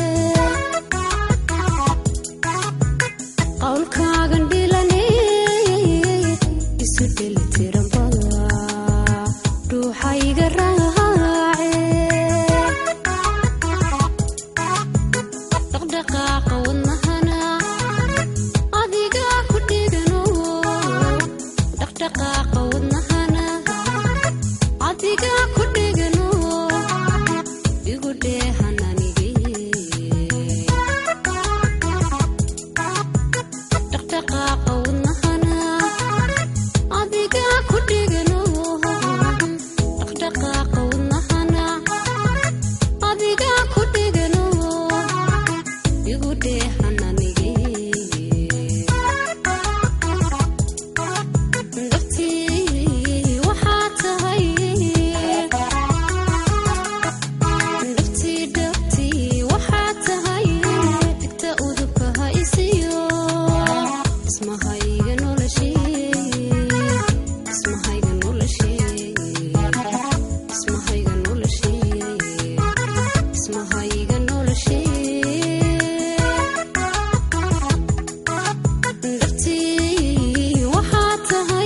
qowlkaagan dhilanay isu dhelitiranba dhuuxayga raace dhaqdhaqaaqa wadnahana adiga ku dhigano dhaqdhaqaaqa wadnahana adiga ku dhigano igu dheehan anige dhaqdhaqaaqa wadnahana adiga ku dhigano dhaqdhaqaaqa wadnahana adiga ku dhigano igu dheehan anige dhabtii waxaa tahay dhabtii dhabtii waxaa tahay dhigta udubka haysiyo ismahayga noloshee ismahayga noloshee ismahayga noloshee ismahayga noloshee dhabtii waxaa tahay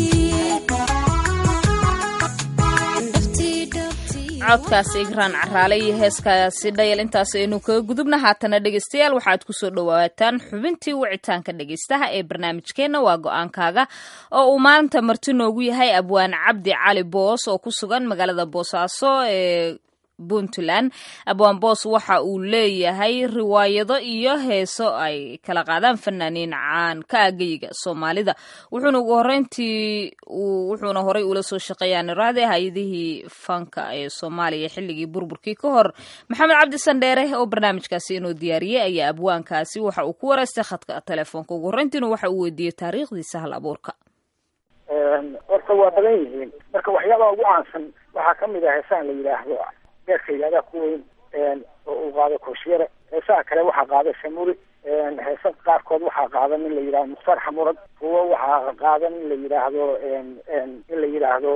dhabtii dhabtii codkaasi igraan caraale iyo heeskaasi dhayal intaas aynu kaga gudubna haatana dhegeystayaal waxaad kusoo dhawaataan xubintii wicitaanka dhegeystaha ee barnaamijkeenna waa go-aankaaga oo uu maanta marti noogu yahay abwaan cabdi cali boos oo ku sugan magaalada boosaaso ee puntland abwaan boos waxa uu leeyahay riwaayado iyo heeso ay kala qaadaan fanaaniin caan ka ageyga soomaalida wuxuuna ugu horeyntii wuxuuna horey ula soo shaqeeyaa niraade hay-adihii fanka ee soomaaliya xilligii burburkii ka hor maxamed cabdi sandheere oo barnaamijkaasi inuu diyaariyey ayaa abwaankaasi waxa uu ku wareystay khadka telefoonka ugu horeyntiina waxa uu weydiiyey taariikhdiisa hal abuurka horta waa badan yihiin marka waxyaabaha ugu caansan waxaa kamid ah heesaan la yidhaahdo beerka yidhahdaa ku weyn oo uu qaado kooshiyare heesaha kale waxaa qaada samuri heesa qaarkood waxaa qaada nin la yidhahdo mukhtaar xamurad kuwo waxaa qaada nin la yidhaahdo in la yidhaahdo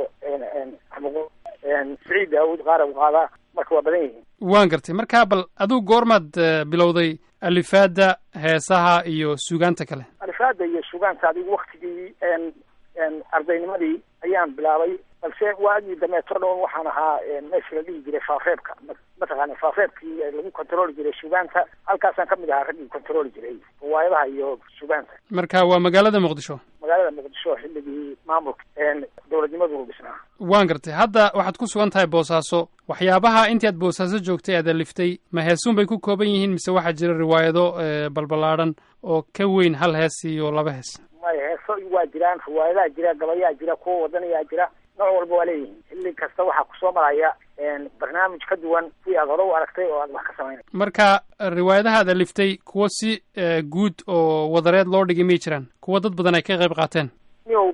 siciid daawud qaara u qaadaa marka waa badan yihiin waan gartay markaa bal adigu goormaad bilowday alifaada heesaha iyo suugaanta kale alifaada iyo sugaanta adigu waktigii ardaynimadii ayaan bilaabay balse waagii dameeto dhown waxaan ahaa meesha la dhihi jiray faafeebka mataqaana faafeebkii lagu controli jiray sugaanta halkaasaan kamid ahaa raggii controli jiray riwaayadaha iyo sugaanta marka waa magaalada muqdisho magaalada muqdisho xilligii maamulka dowladnimadu dhisnaa waan gartay hadda waxaad ku sugan tahay boosaaso waxyaabaha intii aad boosaaso joogtay aad aliftay ma heesuun bay ku kooban yihiin mise waxaa jira riwaayado balballaadhan oo ka weyn hal hees iyo laba hees maya heeso waa jiraan riwaayadaha jira gabayaa jira kuwa wadanayaa jira nooc walba waa leeyihiin xilli kasta waxaa kusoo maraya barnaamij ka duwan kuwii aad hore u aragtay oo aad wax ka samaynay marka riwaayadaha aad aliftay kuwo si guud oo wadareed loo dhigay may jiraan kuwo dad badan ay ka qayb qaateen niyow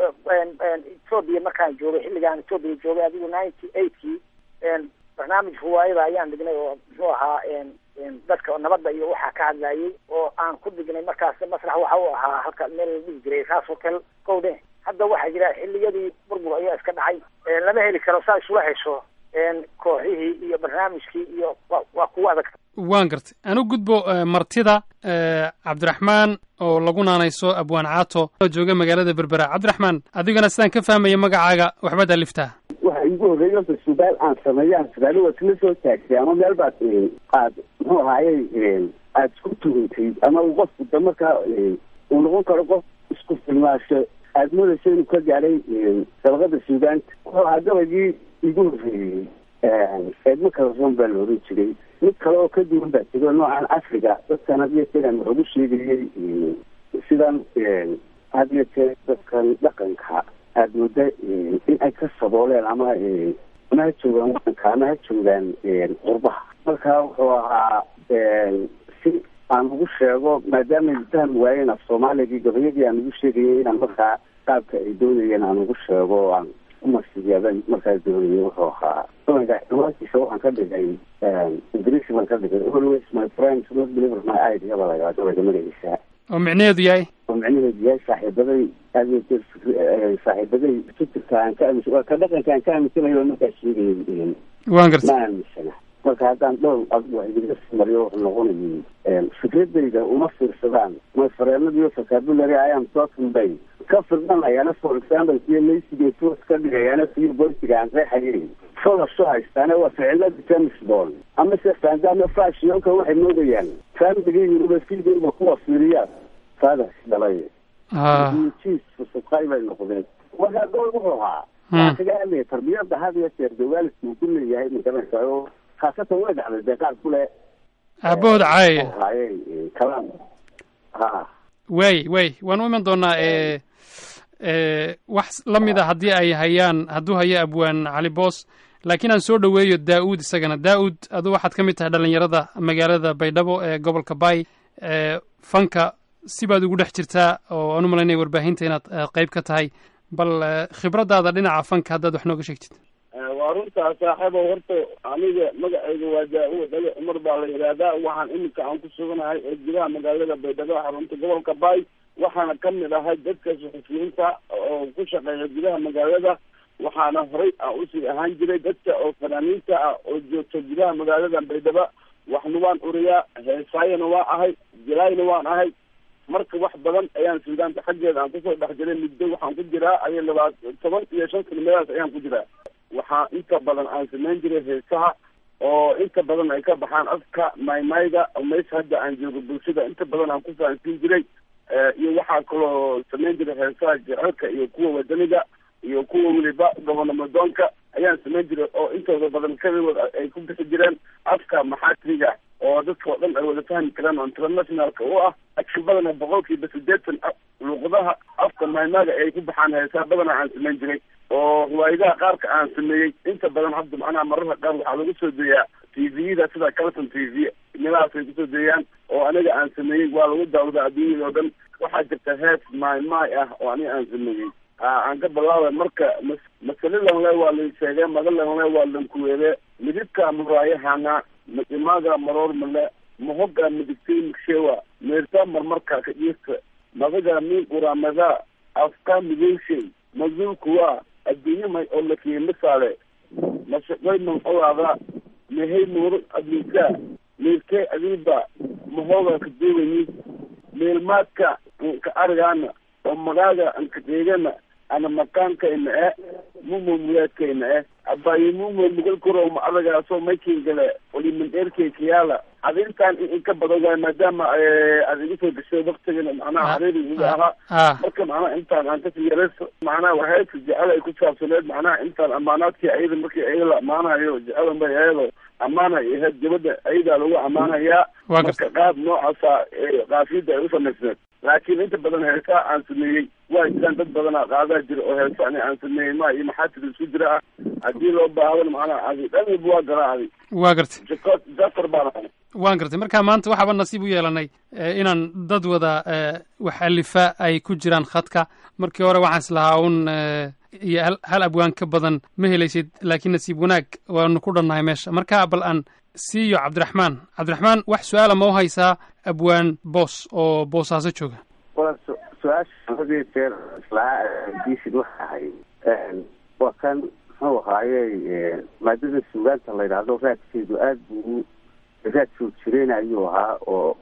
ethoobia markaan joogay xilligaan ethoobia joogay adigu ninety eightkii barnaamij riwaayada ayaan dhignay oo muxuu ahaa dadka nabadda iyo waxaa ka hadlayay oo aan ku dhignay markaas masrax waxa u ahaa halka meel la dhihi jiray raas hotel kowde hadda waxaa jira xilliyadii burbur ayaa iska dhacay lama heli karo saa isula hesho kooxihii iyo barnaamijkii iyo waa kuwa adag waan gartay anu gudbo martida cabdiraxmaan oo lagu naanayso abwaan caato oo jooga magaalada berbera cabdiraxmaan adigana sidaan ka fahmaya magacaaga waxbaad aliftaa waxa igu horreeyay horta subaal aan sameeyaan subaalo waad isla soo taagtay ama meel baad aad muxuu ahaayey aad isku tuhantay ama uu qofku da markaa uu noqon karo qof isku filmaasho aad moodaysa inuu ka gaadhay dabaqada suugaanta wuxuu ahaa gabaygii igu horreeyey eedma kala soon baa la oran jiray mid kale oo ka duwan baa jiro noocan afriga dadkan had iyo jeer aan wax ugu sheegayay sidan had iyo jeer dadkan dhaqanka aada mooda in ay ka sabooleen ama ama ha joogaan wadanka ama ha joogaan qurbaha marka wuxuu ahaa si aan ugu sheego maadaama ay fahmi waayeen af soomaaligii gabayadii aan ugu sheegayay inaan markaa qaabka ay doonayeen aan ugu sheego o aan umasiyaban markaa doonayay wuxuu ahaa dhawaankiisa waxaan ka dhigay ingiriisi baan ka dhigay always my friends not deliver my idea baa lagaa gabayga magaciisa oo micnaheedu yahay oo micnaheedu yahay saaxiibaday aad saaxiibaday fikirka aan ka aaminsan waa ka dhaqanka aan ka aaminsanayo markaa sheegayay waan gartay ma aaminsana marka haddaan dhowr adigu wax idiga mariyo wuxuu noqonayay fikradayda uma fiirsadaan my fareenadiyo vocabulary i am talking bay ka firdhanayaana for example siyo laysiga toos ka dhigayaana siyo boysiga aan qeexayay folasho haystaane waa ficilada james bond ama se fandama fashionka waxay moodayaan familiga universityga kuwa fiiriyaa fathers dhalay jiis fusubqay bay noqdeen marka gool wuxuu ahaa waxaa kaga hadlaya tarbiyada had iyo jeer de waalidku uu ku leeyahay magaranaysa oo khaasatan way dhacday dee qaar kule aabahood caayaya haye kalaan ha waay waay waan u iman doonaa e wax la mid a haddii ay hayaan hadduu hayo abwaan cali boos laakiin aan soo dhoweeyo daa-uud isagana daa-uud adu waxaad ka mid tahay dhalinyarada magaalada baydhabo ee gobolka bay fanka sibaad ugu dhex jirtaa oo aan u malaynaya warbaahinta inaad qeyb ka tahay bal khibraddaada dhinaca fanka haddaad wax nooga sheegtid waa runtaa saaxiibo horta aniga magacayga waa daa-uud dhali cumar baa la yidhaahdaa waxaan iminka aan ku suganahay ee gudaha magaalada baydhabo xarunta gobolka bay waxaana kamid ahay dadka suxufiyiinta oo ku shaqeeya gudaha magaalada waxaana horey aan usii ahaan jiray dadka oo fanaaniinta ah oo joogta gudaha magaalada baydhabo waxna waan uriyaa heesaayana waa ahay jilaayna waan ahay marka wax badan ayaan suudaanta xaggeeda aan kusoo dhex jiray muddo waxaan ku jiraa aya labaa toban iyo shan kilomadaas ayaan ku jiraa waxaa inta badan aan samayn jiray heesaha oo inta badan ay ka baxaan afka maymayga mays hadda aan joogo bulshada inta badan aan ku fahansiin jiray iyo waxaa kaloo samayn jiray heesaha jecelka iyo kuwa wadaniga iyo kuwa weliba gobonamadoonka ayaan samayn jiray oo intooda badan keligood ay ku bixi jireen afka maxaatiriga oo dadka oo dhan ay wada fahmi karaan oo internationalka u ah laakiin badana boqolkiiba sideetan luuqadaha afka maymaaga ay ku baxaan heesaa badana aan samayn jiray oo riwaayadaha qaarka aan sameeyey inta badan hadda macnaha mararka qaar waxaa lagu soo deeyaa t v-da sida calton t v meelahaas ay kusoo deeyaan oo aniga aan sameeyey waa lagu daawada adduunyada oo dhan waxaa jirta hees maay maay ah oo aniga aan sameeyey aan ka bilaabay marka mas- masalilan le waa lay sheegay magalan le waa lankuweede midibka muraayahana maimaga maroor male mahoga midigtay migshewa meerta marmarka ka dhiirta madaga min uramada afka migeyshay mazulkuwa adduunyamay oo lakiye misaale mashaqay manqolaada mehey muuro adinka meerkee adiba mahoga ka duugani meelmaadka ka arigaana oo magaaga anka deegana ana makaanka ina e mumo muyaadka ina e abayi mumo mugal kuro ma adagaasoo maykin gale olimin dheerkay kiyaala adintaan in ka badan waay maadaama aad igu soo gashay waktigana macnaha xariiri iga ahaa marka macnaha intaan aan kasii yarayso macnaha waxayka jecel ay ku saabsaneed macnaha intaan amaanaadkii ayada markii ayaga la ammaanayo jecelan bay ayado ammaanay ahayd gabadha ayadaa lagu ammaanayaa marka qaab noocaasa kaafiyada ay u samaysneed laakiin inta badan heesaa aan sameeyey waa jiraan dad badanaa qaadaa jira oo heesa ani aan sameeyey ma iyo maxaatir isku jira ah haddii loo baahdan macnaha adi dhan walba waa galaa adi waa gartay jako jafar baan ahay waan gartay marka maanta waxaaba nasiib u yeelanay inaan dad wada wax alifa ay ku jiraan khadka markii hore waxaan islahaa un iyo hal hal abwaan ka badan ma helaysid laakiin nasiib wanaag waanu ku dhannahay meesha marka bal aan siiyo cabdiraxmaan cabdiraxmaan wax su-aala ma u haysaa abwaan boos oo boosaaso jooga waa su- su-aasha hadii jeer islaa diisid waxa ahay waa kan muxuu ahaaye maadada suugaanta la yidhaahdo raadkeedu aada buu raad soo jireen ayuu ahaa oo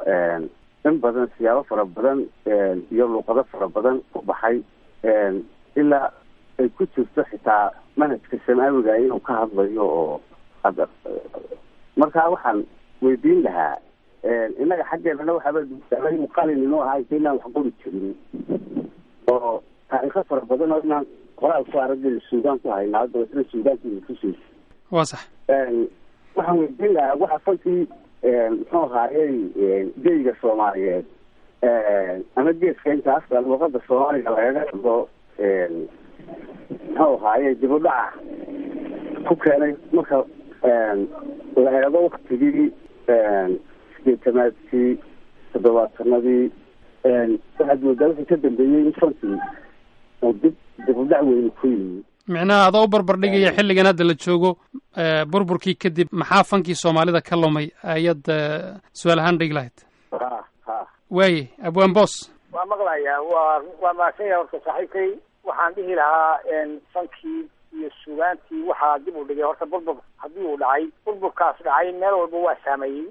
in badan siyaabo fara badan iyo luuqado fara badan ku baxay ilaa ay ku jirto xitaa manhajka samaawiga inuu ka hadlayo oo hadda markaa waxaan weydiin lahaa innaga xaggeennana waxaaba duusaamay qalin inuu ahaa inta inaan wax qori jirin oo taariikho fara badan oo inaan qoraal ku aragay suudaan ku haynaa hadda isna suudaankiina tusaysa waa sax waxaan weydiin lahaa waxa falkii muxuu ahaayey geyga soomaaliyeed ama geeska inta afka luuqada soomaaliga lagaga hadlo muxuu ahaaye dib u dhaca ku keenay marka la eego waktigii sideetamaadkii toddobaatanadii waxaad moodaa wixii ka dambeeyey in fankii oo dib dib u dhac weyni ku yimi micnaha adoo u barbardhigaya xilligan hadda la joogo burburkii kadib maxaa fankii soomaalida ka lumay ayaad su-aal ahaan dhigi lahayd ha ha waaye abwaan boos waa maqlayaa waa waa mahadsan yahay horta saaxiibkay waxaan dhihi lahaa fankii iyo sugaantii waxaa dib u dhigay horta burbur haddii uu dhacay burburkaas dhacay meel walba waa saameeyey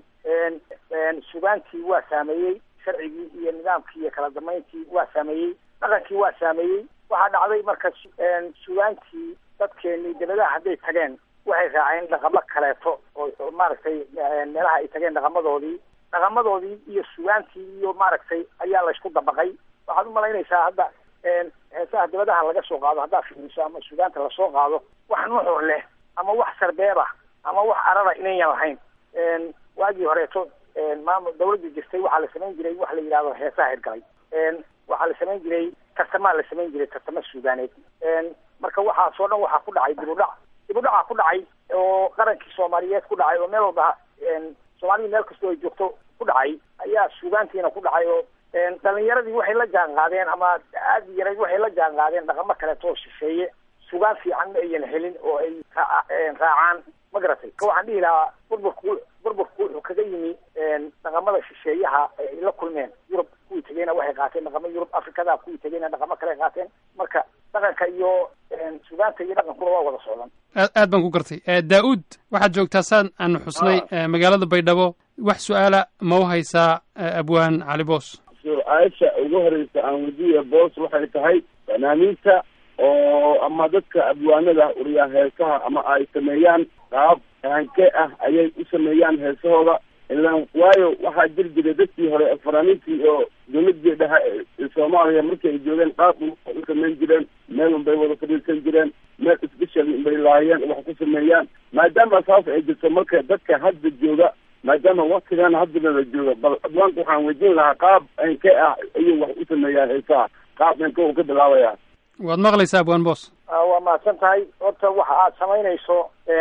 sugaantii waa saameeyey sharcigii iyo nidaamkii iyo kala dambeyntii waa saameeyey dhaqankii waa saameeyey waxaa dhacday marka sugaantii dadkeenii dabadaha hadday tageen waxay raaceen dhaqamo kaleeto oo maaragtay meelaha ay tageen dhaqamadoodii dhaqamadoodii iyo sugaantii iyo maaragtay ayaa laysku dabaqay waxaad umalaynaysaa hadda heesaha dabadaha laga soo qaado haddaad fiiriso ama sugaanta lasoo qaado wax nuxur leh ama wax sarbeeba ama wax arara inayan lahayn waagii horeeto maamul dawladda jirtay waxaa la samayn jiray wax la yidhahdo heesaha hirgalay waxaa la samayn jiray tartamaa la samayn jiray tartamo suugaaneed marka waxaasoo dhan waxaa ku dhacay dib u dhac dib u dhacaa ku dhacay oo qarankii soomaaliyeed ku dhacay oo meel walba soomaalida meel kastoo ay joogto ku dhacay ayaa suugaantiina ku dhacay oo dhalinyaradii waxay la jaan qaadeen ama aada yarayd waxay la jaan qaadeen dhaqamo kaleeto oo shisheeye sugaan fiican ma ayan helin oo ay raacaan ma garatay ka waxaan dhihi lahaa burburku burburku wuxuu kaga yimi dhaqamada shisheeyaha ay la kulmeen yurub kuwii tegeyna waxay qaateen dhaqamo yurub afrikada kuwii tegeyna dhaqamo kale qaateen marka dhaqanka iyo sugaanta iyo dhaqankuna waa wada socdan aad aad baan ku gartay daa-uud waxaad joogtaa saan aanu xusnay magaalada baydhabo wax su-aala ma u haysaa abwaan cali boos su-aasha ugu horeysa aan weydiiya boos waxay tahay fanaaniinta oo ama dadka abwaanada uriya heesaha ama ay sameeyaan qaab hankee ah ayay u sameeyaan heesahooda ilaan waayo waxaa jiri jiray dadkii hore fanaaniintii oo dawladii dhexe ee soomaaliya markii ay joogeen qaab u samayn jireen meel unbay wada fadhiisan jireen meel special unbay lahaayeen wax ku sameeyaan maadaama saas ay jirto marka dadka hadda jooga maadaama waktigan haddaba la jooga bal adwaanka waxaan weydiin lahaa qaab enke ah ayuu wax u sameeyaa heesaha qaab enke uu ka bilaabaya waad maqlaysaa abwaan boos waa mahadsan tahay horta waxa aad samaynayso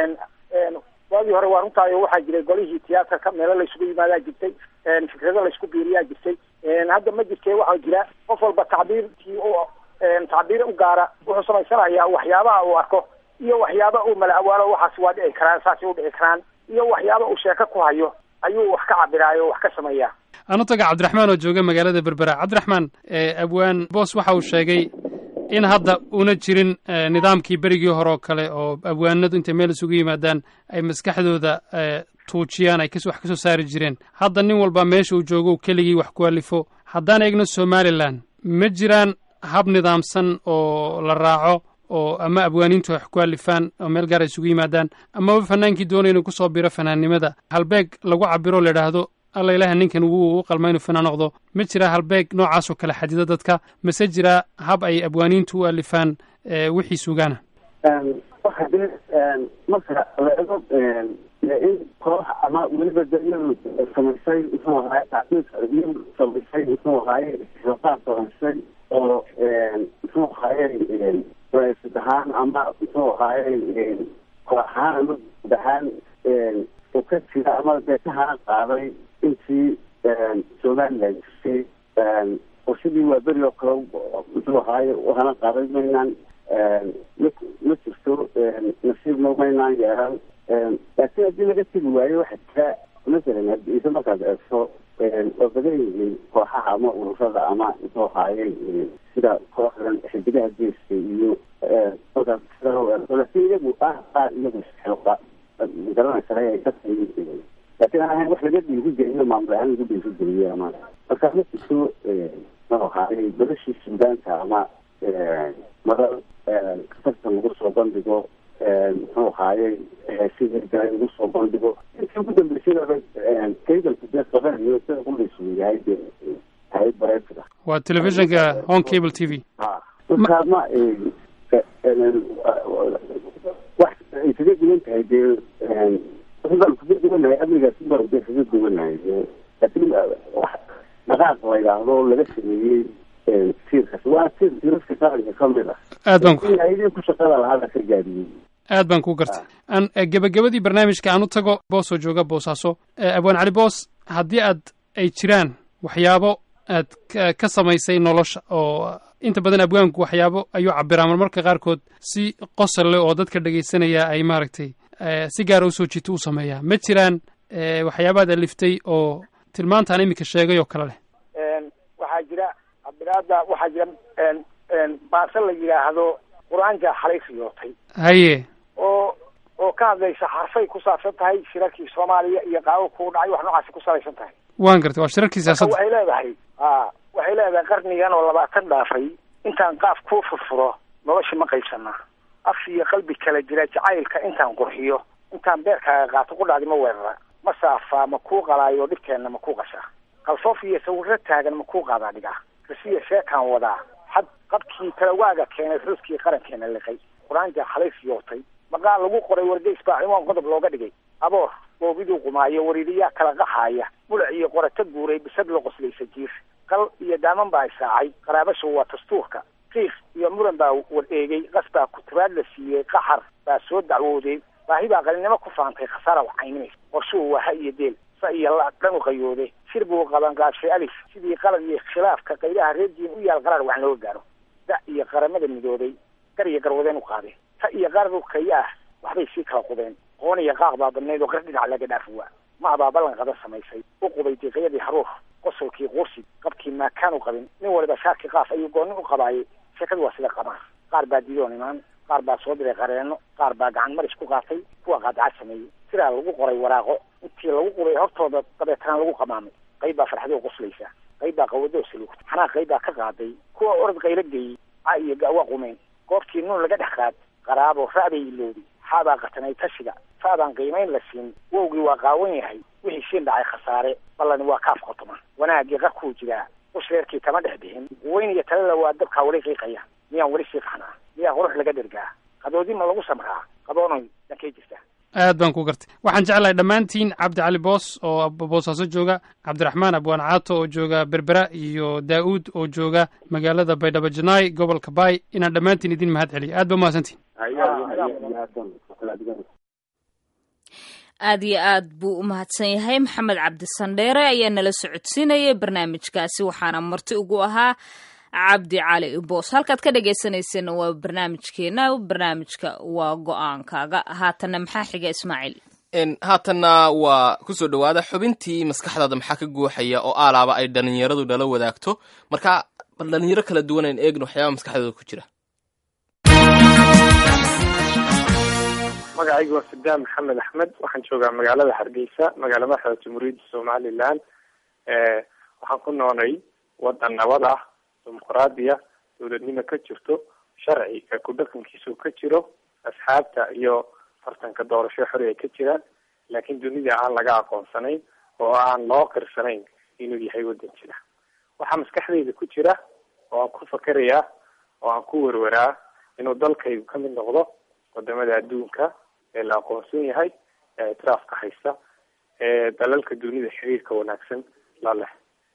waagii hore waa runtaayo waxaa jiray golihii tiyaatarka meelo laysugu yimaadaa jirtay fikrado laysku biiriyaa jirtay hadda ma jirte waxaa jira qof walba tacbiirkii u tacbiir u gaara wuxuu samaysanayaa waxyaabaha uu arko iyo waxyaaba uu mala awaalo waxaas waa dhici karaan saasay u dhici karaan iyo waxyaaba uu sheeko ku hayo ayuu wax ka cabiraayo wax ka sameeyaa anu taga cabdiraxmaan oo jooga magaalada berbera cabdiraxmaan abwaan boos waxa uu sheegay in hadda una jirin nidaamkii berigii hore oo kale oo abwaanadu intay meel isugu yimaadaan ay maskaxdooda tuujiyaan ay wax kasoo saari jireen hadda nin walba meesha uu joogo keligii wax ku alifo haddaan eegno somalilan ma jiraan hab nidaamsan oo la raaco oo ama abwaaniintu wax ku alifaan oo meel gaar ay isugu yimaadaan amaba fanaankii doonaya inuu kusoo biro fanaannimada halbeeg lagu cabiro la idhaahdo alla ilaha ninkan wuu u qalma inuu fanaan noqdo ma jira halbeeg noocaasoo kale xadida dadka mase jira hab ay abwaaniintu u alifaan wixii sugaana waxa dee marka la ego in koox ama weliba dayadu samaysay muxuu ahaay tacsiiska iyadu samaysay muxuu ahaaye shaqaa samaysay oo muxuu ahaaye raisad ahaan ama muxuu ahaaye koox ahaan ama guud ahaan uu ka jira ama dee ka hana qaaday intii somaliland jirtay oo sidii waa beri oo kale muxuu ahaaye u hana qaaday maynaan ma ma jirto nasiibna maynaan yeelan laakiin haddii laga tegi waayo waxa jira masalan haddiise markaad eegto waa badan yihiin kooxaha ama ururada ama muxuu ahaaye sida kooxdan xidigaha geeska iyo markaas sida loo eegto laakiin iyagu ah qaar iyagu xooqa magaranaysa ay ka laakiin aan ahayn wax laga dhiirigeliyo maamul ahaan lagu dhiirigeliyo ama marka ma jirto muxuu ahaaye badashii suudaanka ama madal kasartan lagu soo bandhigo muxuu ahaaye heesidii galay lagu soo bandhigo intii ugu dambeysayaba kaygalka dee qabanayo sida ulaysu yahay dee hayad bareefida waa telefishinka home cable t v ha marka ma wax ay kaga duwan tahay dee baan kaga duwanahay amnigaas baan dee kaga duwanahay laakiin wax dhaqaaq la yidhaahdo laga sameeyey tiirkaas waa tiir tiiraska shaqalka ka mid ah aad baan ku idin ku shaqada lahaa la ka gaadiyey aad baan ku gartay aan gebagabadii barnaamijka aan u tago boosoo jooga boosaaso abwaan cali boos haddii aad ay jiraan waxyaabo aad ka samaysay nolosha oo inta badan abwaanku waxyaabo ayuu cabiraa marmarka qaarkood si qosol leh oo dadka dhegaysanaya ay maaragtay si gaara usoo jiito u sameeyaa ma jiraan waxyaabaad aliftay oo tilmaantaan iminka sheegay oo kale leh waxaa jira cabiraada waxaa jira baase la yidhaahdo qur-aanka xalay riyootay haye oo oo ka hadlaysa xarfay ku saabsan tahay shirarkii soomaaliya iyo qaabo ku dhacay wax noocaasi ku salaysan tahay waan gartay waa shirarkii siyaasadda waxay leedahay a waxay leedahay qarnigan oo labaatan dhaafay intaan qaaf kuu furfuro nolosha ma qaybsanaa af iyo qalbi kala jira jacaylka intaan qurxiyo intaan beerkaaga qaato qudhaadi ma weerara ma saafaa ma kuu qalaayo dhibkeenna ma kuu qashaa qalfoof iyo sawirro taagan ma kuu qaadaa dhigaa rasiya sheekaan wadaa xad qabkii talawaaga keenay ruuskii qarankeena liqay qur-aanka xalay fiyootay maqaal lagu qoray wargeys baa ciwaan qodob looga dhigay aboor boobiduu qumaayo wariiriyaa kala qaxaaya mulac iyo qorata guuray bisad la qoslaysa jiir qal iyo daaman baa isaacay qaraabashu waa dastuurka qiiq iyo muran baa war eegay qas baa kuturaad la siiyey qaxar baa soo dacwooday baahi baa qalinimo ku faantay khasaara wax caynimaysa qorshuhu waa ha iyo deel sa iyo la dhan u qayooday shir buu qabanqaabshay alif sidii qalad iyo khilaafka qaylaha reer diin u yaal qaraar wax looga gaaro da iyo qaramada midoobay gar iyo garwadeen u qaadeen ta iyo qarar kaya ah waxbay sii kala qubeen qoon iyo qaaq baa badnayd oo qar dhinac laga dhaafi waa ma abaa ballan qadan samaysay u qubay diiqyadii haruur qosolkii quursi qabkii maakaan u qabin nin waliba shaarkii qaaf ayuu goonni u qabaayay sheekadu waa sida qabaar qaar baa diidoon imaan qaar baa soo diray qareenno qaar baa gacan maris ku qaatay kuwa qaadacad sameeyey sidaa lagu qoray waraaqo intii lagu qubay hortooda dabeetana lagu qamaamay qayb baa farxadoo qoslaysa qayb baa qawadoo saluugtay xanaa qayb baa ka qaaday kuwa orod qaylo geeyey ca iyo gaawa qumeen goobtii nuun laga dhex qaad qaraabo ra'bay ilowday xaabaa qatanay tashiga faabaan qiimayn la siin wowgii waa qaawan yahay wixii siin dhacay khasaare ballani waa kaaf qotoma wanaagii qarkuu jiraa usreerkii kama dhex bixin weyn iyo talala waa dabkaa weli qiiqaya miyaan weli sii qaxnaa miyaa qurux laga dhergaa qadoodi ma lagu samraa qadoonoy dhankay jirtaa aad baan ku gartay waxaan jeclahay dhammaantiin cabdi cali boos oo boosaaso jooga cabdiraxmaan abwaan caato oo jooga berbera iyo daa'uud oo jooga magaalada baydhabo janaay gobolka baay inaan dhammaantiin idin mahad celiyo aad ba mahadsantiin aad iyo aad buu u mahadsan yahay maxamed cabdi sandheere ayaa nala socodsiinayay barnaamijkaasi waxaana marti ugu ahaa cabdi cali boos halkaad ka dhegaysanayseena waa barnaamijkeena barnaamijka waa go-aankaaga haatanna maxaa xiga ismaaciil haatanna waa kusoo dhowaada xubintii maskaxdaada maxaa ka guuxaya oo aalaaba ay dhalinyaradu nala wadaagto marka bal dhalinyaro kala duwan ayn eegno waxyaaba maskaxdooda ku jira magacaygu waa sadaan maxamed axmed waxaan joogaa magaalada hargeysa magaala madaxda jamhuuriyadda somalilan waxaan ku noolay wadan nabad ah dimuqraadiya dowladnimo ka jirto sharci ee ku dhaqankiisu ka jiro asxaabta iyo tartanka doorasho xori ay ka jiraan laakiin dunida aan laga aqoonsanayn oo aan loo qirsanayn inuu yahay wadan jira waxaa maskaxdayda ku jira oo aan ku fakerayaa oo aan ku werweraa inuu dalkaygu ka mid noqdo wadamada adduunka ee la aqoonsan yahay ee ictiraafka haysta ee dalalka dunida xiriirka wanaagsan la leh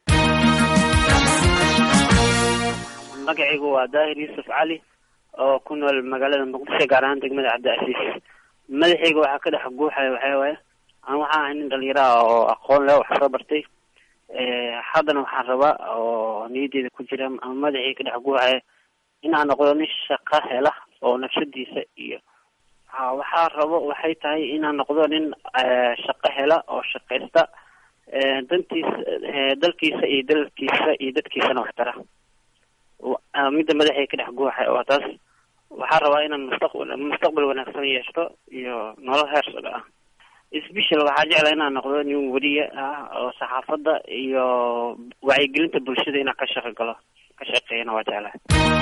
magacaygu waa daahir yuusuf cali oo ku nool magaalada muqdisho gaar ahaan degmada cabdicasiis madaxayga waxaa ka dhex guuxaya waxaa waaye aan waxaa ahay nin dhalinyaro ah oo aqoon leh wax soo bartay haddana waxaan rabaa oo niyadeyda ku jira ama madaxayga ka dhex guuxaya inaan noqdo nin shaqo hela oo nafsadiisa iyo ha waxaa rabo waxay tahay inaan noqdo nin shaqo hela oo shaqaysta dantiisa dalkiisa iyo dalkiisa iyo dadkiisana wax tara midda madaxay ka dhex guuxay oo taas waxaa rabaa inaan mustaqbal mustaqbal wanaagsan yeeshto iyo nolol heer socdo ah special waxaa jecla inaan noqdo nin weriye ah oo saxaafadda iyo wacyigelinta bulshada inaan ka shaqo galo ka shaqeeyana waa jeclahay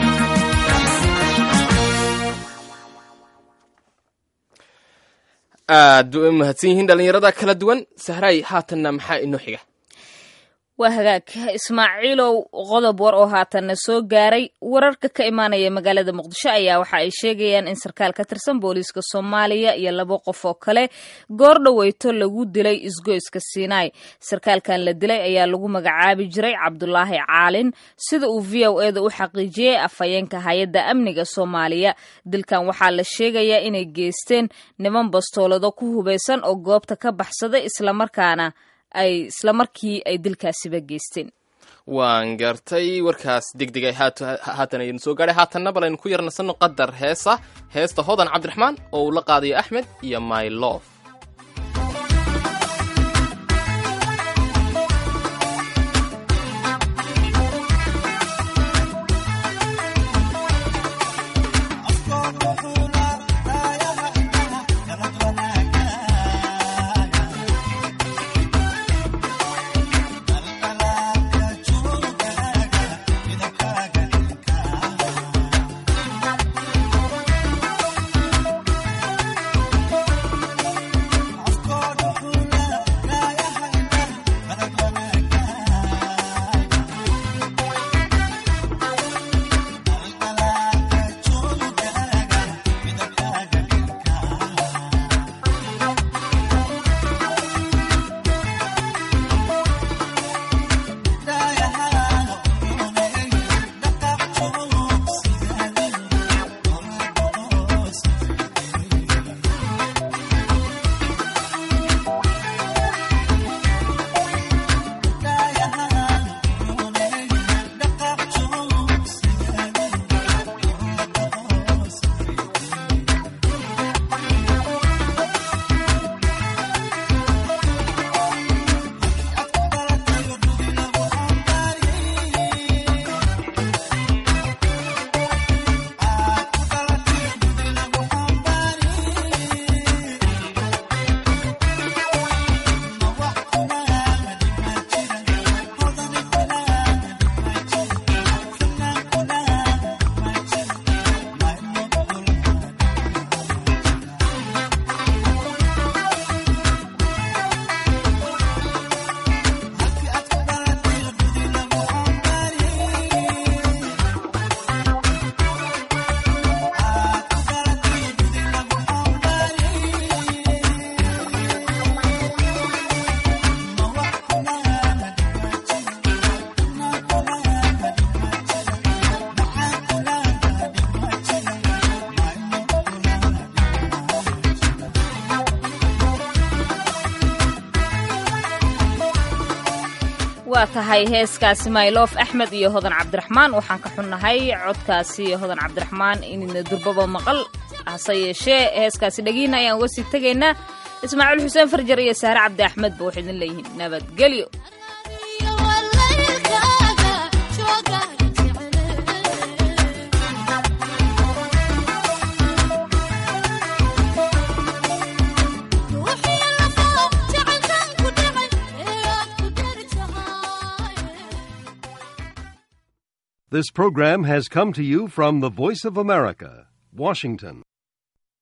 aad bay u mahadsan yihiin dhalinyarada kala duwan sahraay haatanna maxaa inoo xiga waa hagaag ismaaciilow qodob war oo haatanna soo gaaray wararka ka imaanaya magaalada muqdisho ayaa waxa ay sheegayaan in sarkaal ka tirsan booliiska soomaaliya iyo laba qof oo kale goor dhoweyto lagu dilay isgoyska sinai sarkaalkan la dilay ayaa lagu magacaabi jiray cabdulaahi caalin sida uu v o eda u xaqiijiyey afhayeenka hay-adda amniga soomaaliya dilkan waxaa la sheegayaa inay geysteen niman bastoolado ku hubaysan oo goobta ka baxsaday islamarkaana ay isla markii ay dilkaasiba geysteen waan gartay warkaas degdeg ay haatan aynu soo gaadhay haatanna bal aynu ku yarnasanno qadar heesa heesta hodan cabdiraxmaan oo uu la qaadayo axmed iyo my love waa tahay heeskaasi maylof axmed iyo hodan cabdiraxmaan waxaan ka xunnahay codkaasi hodan cabdiraxmaan inna durbaba maqal hase yeeshee heeskaasi dhagiina ayaan uga sii tegaynaa ismaaciil xuseen farjar iyo saare cabdi axmed ba waxay idin leeyihiin nabadgelyo This program has come to you from the Voice of America, Washington.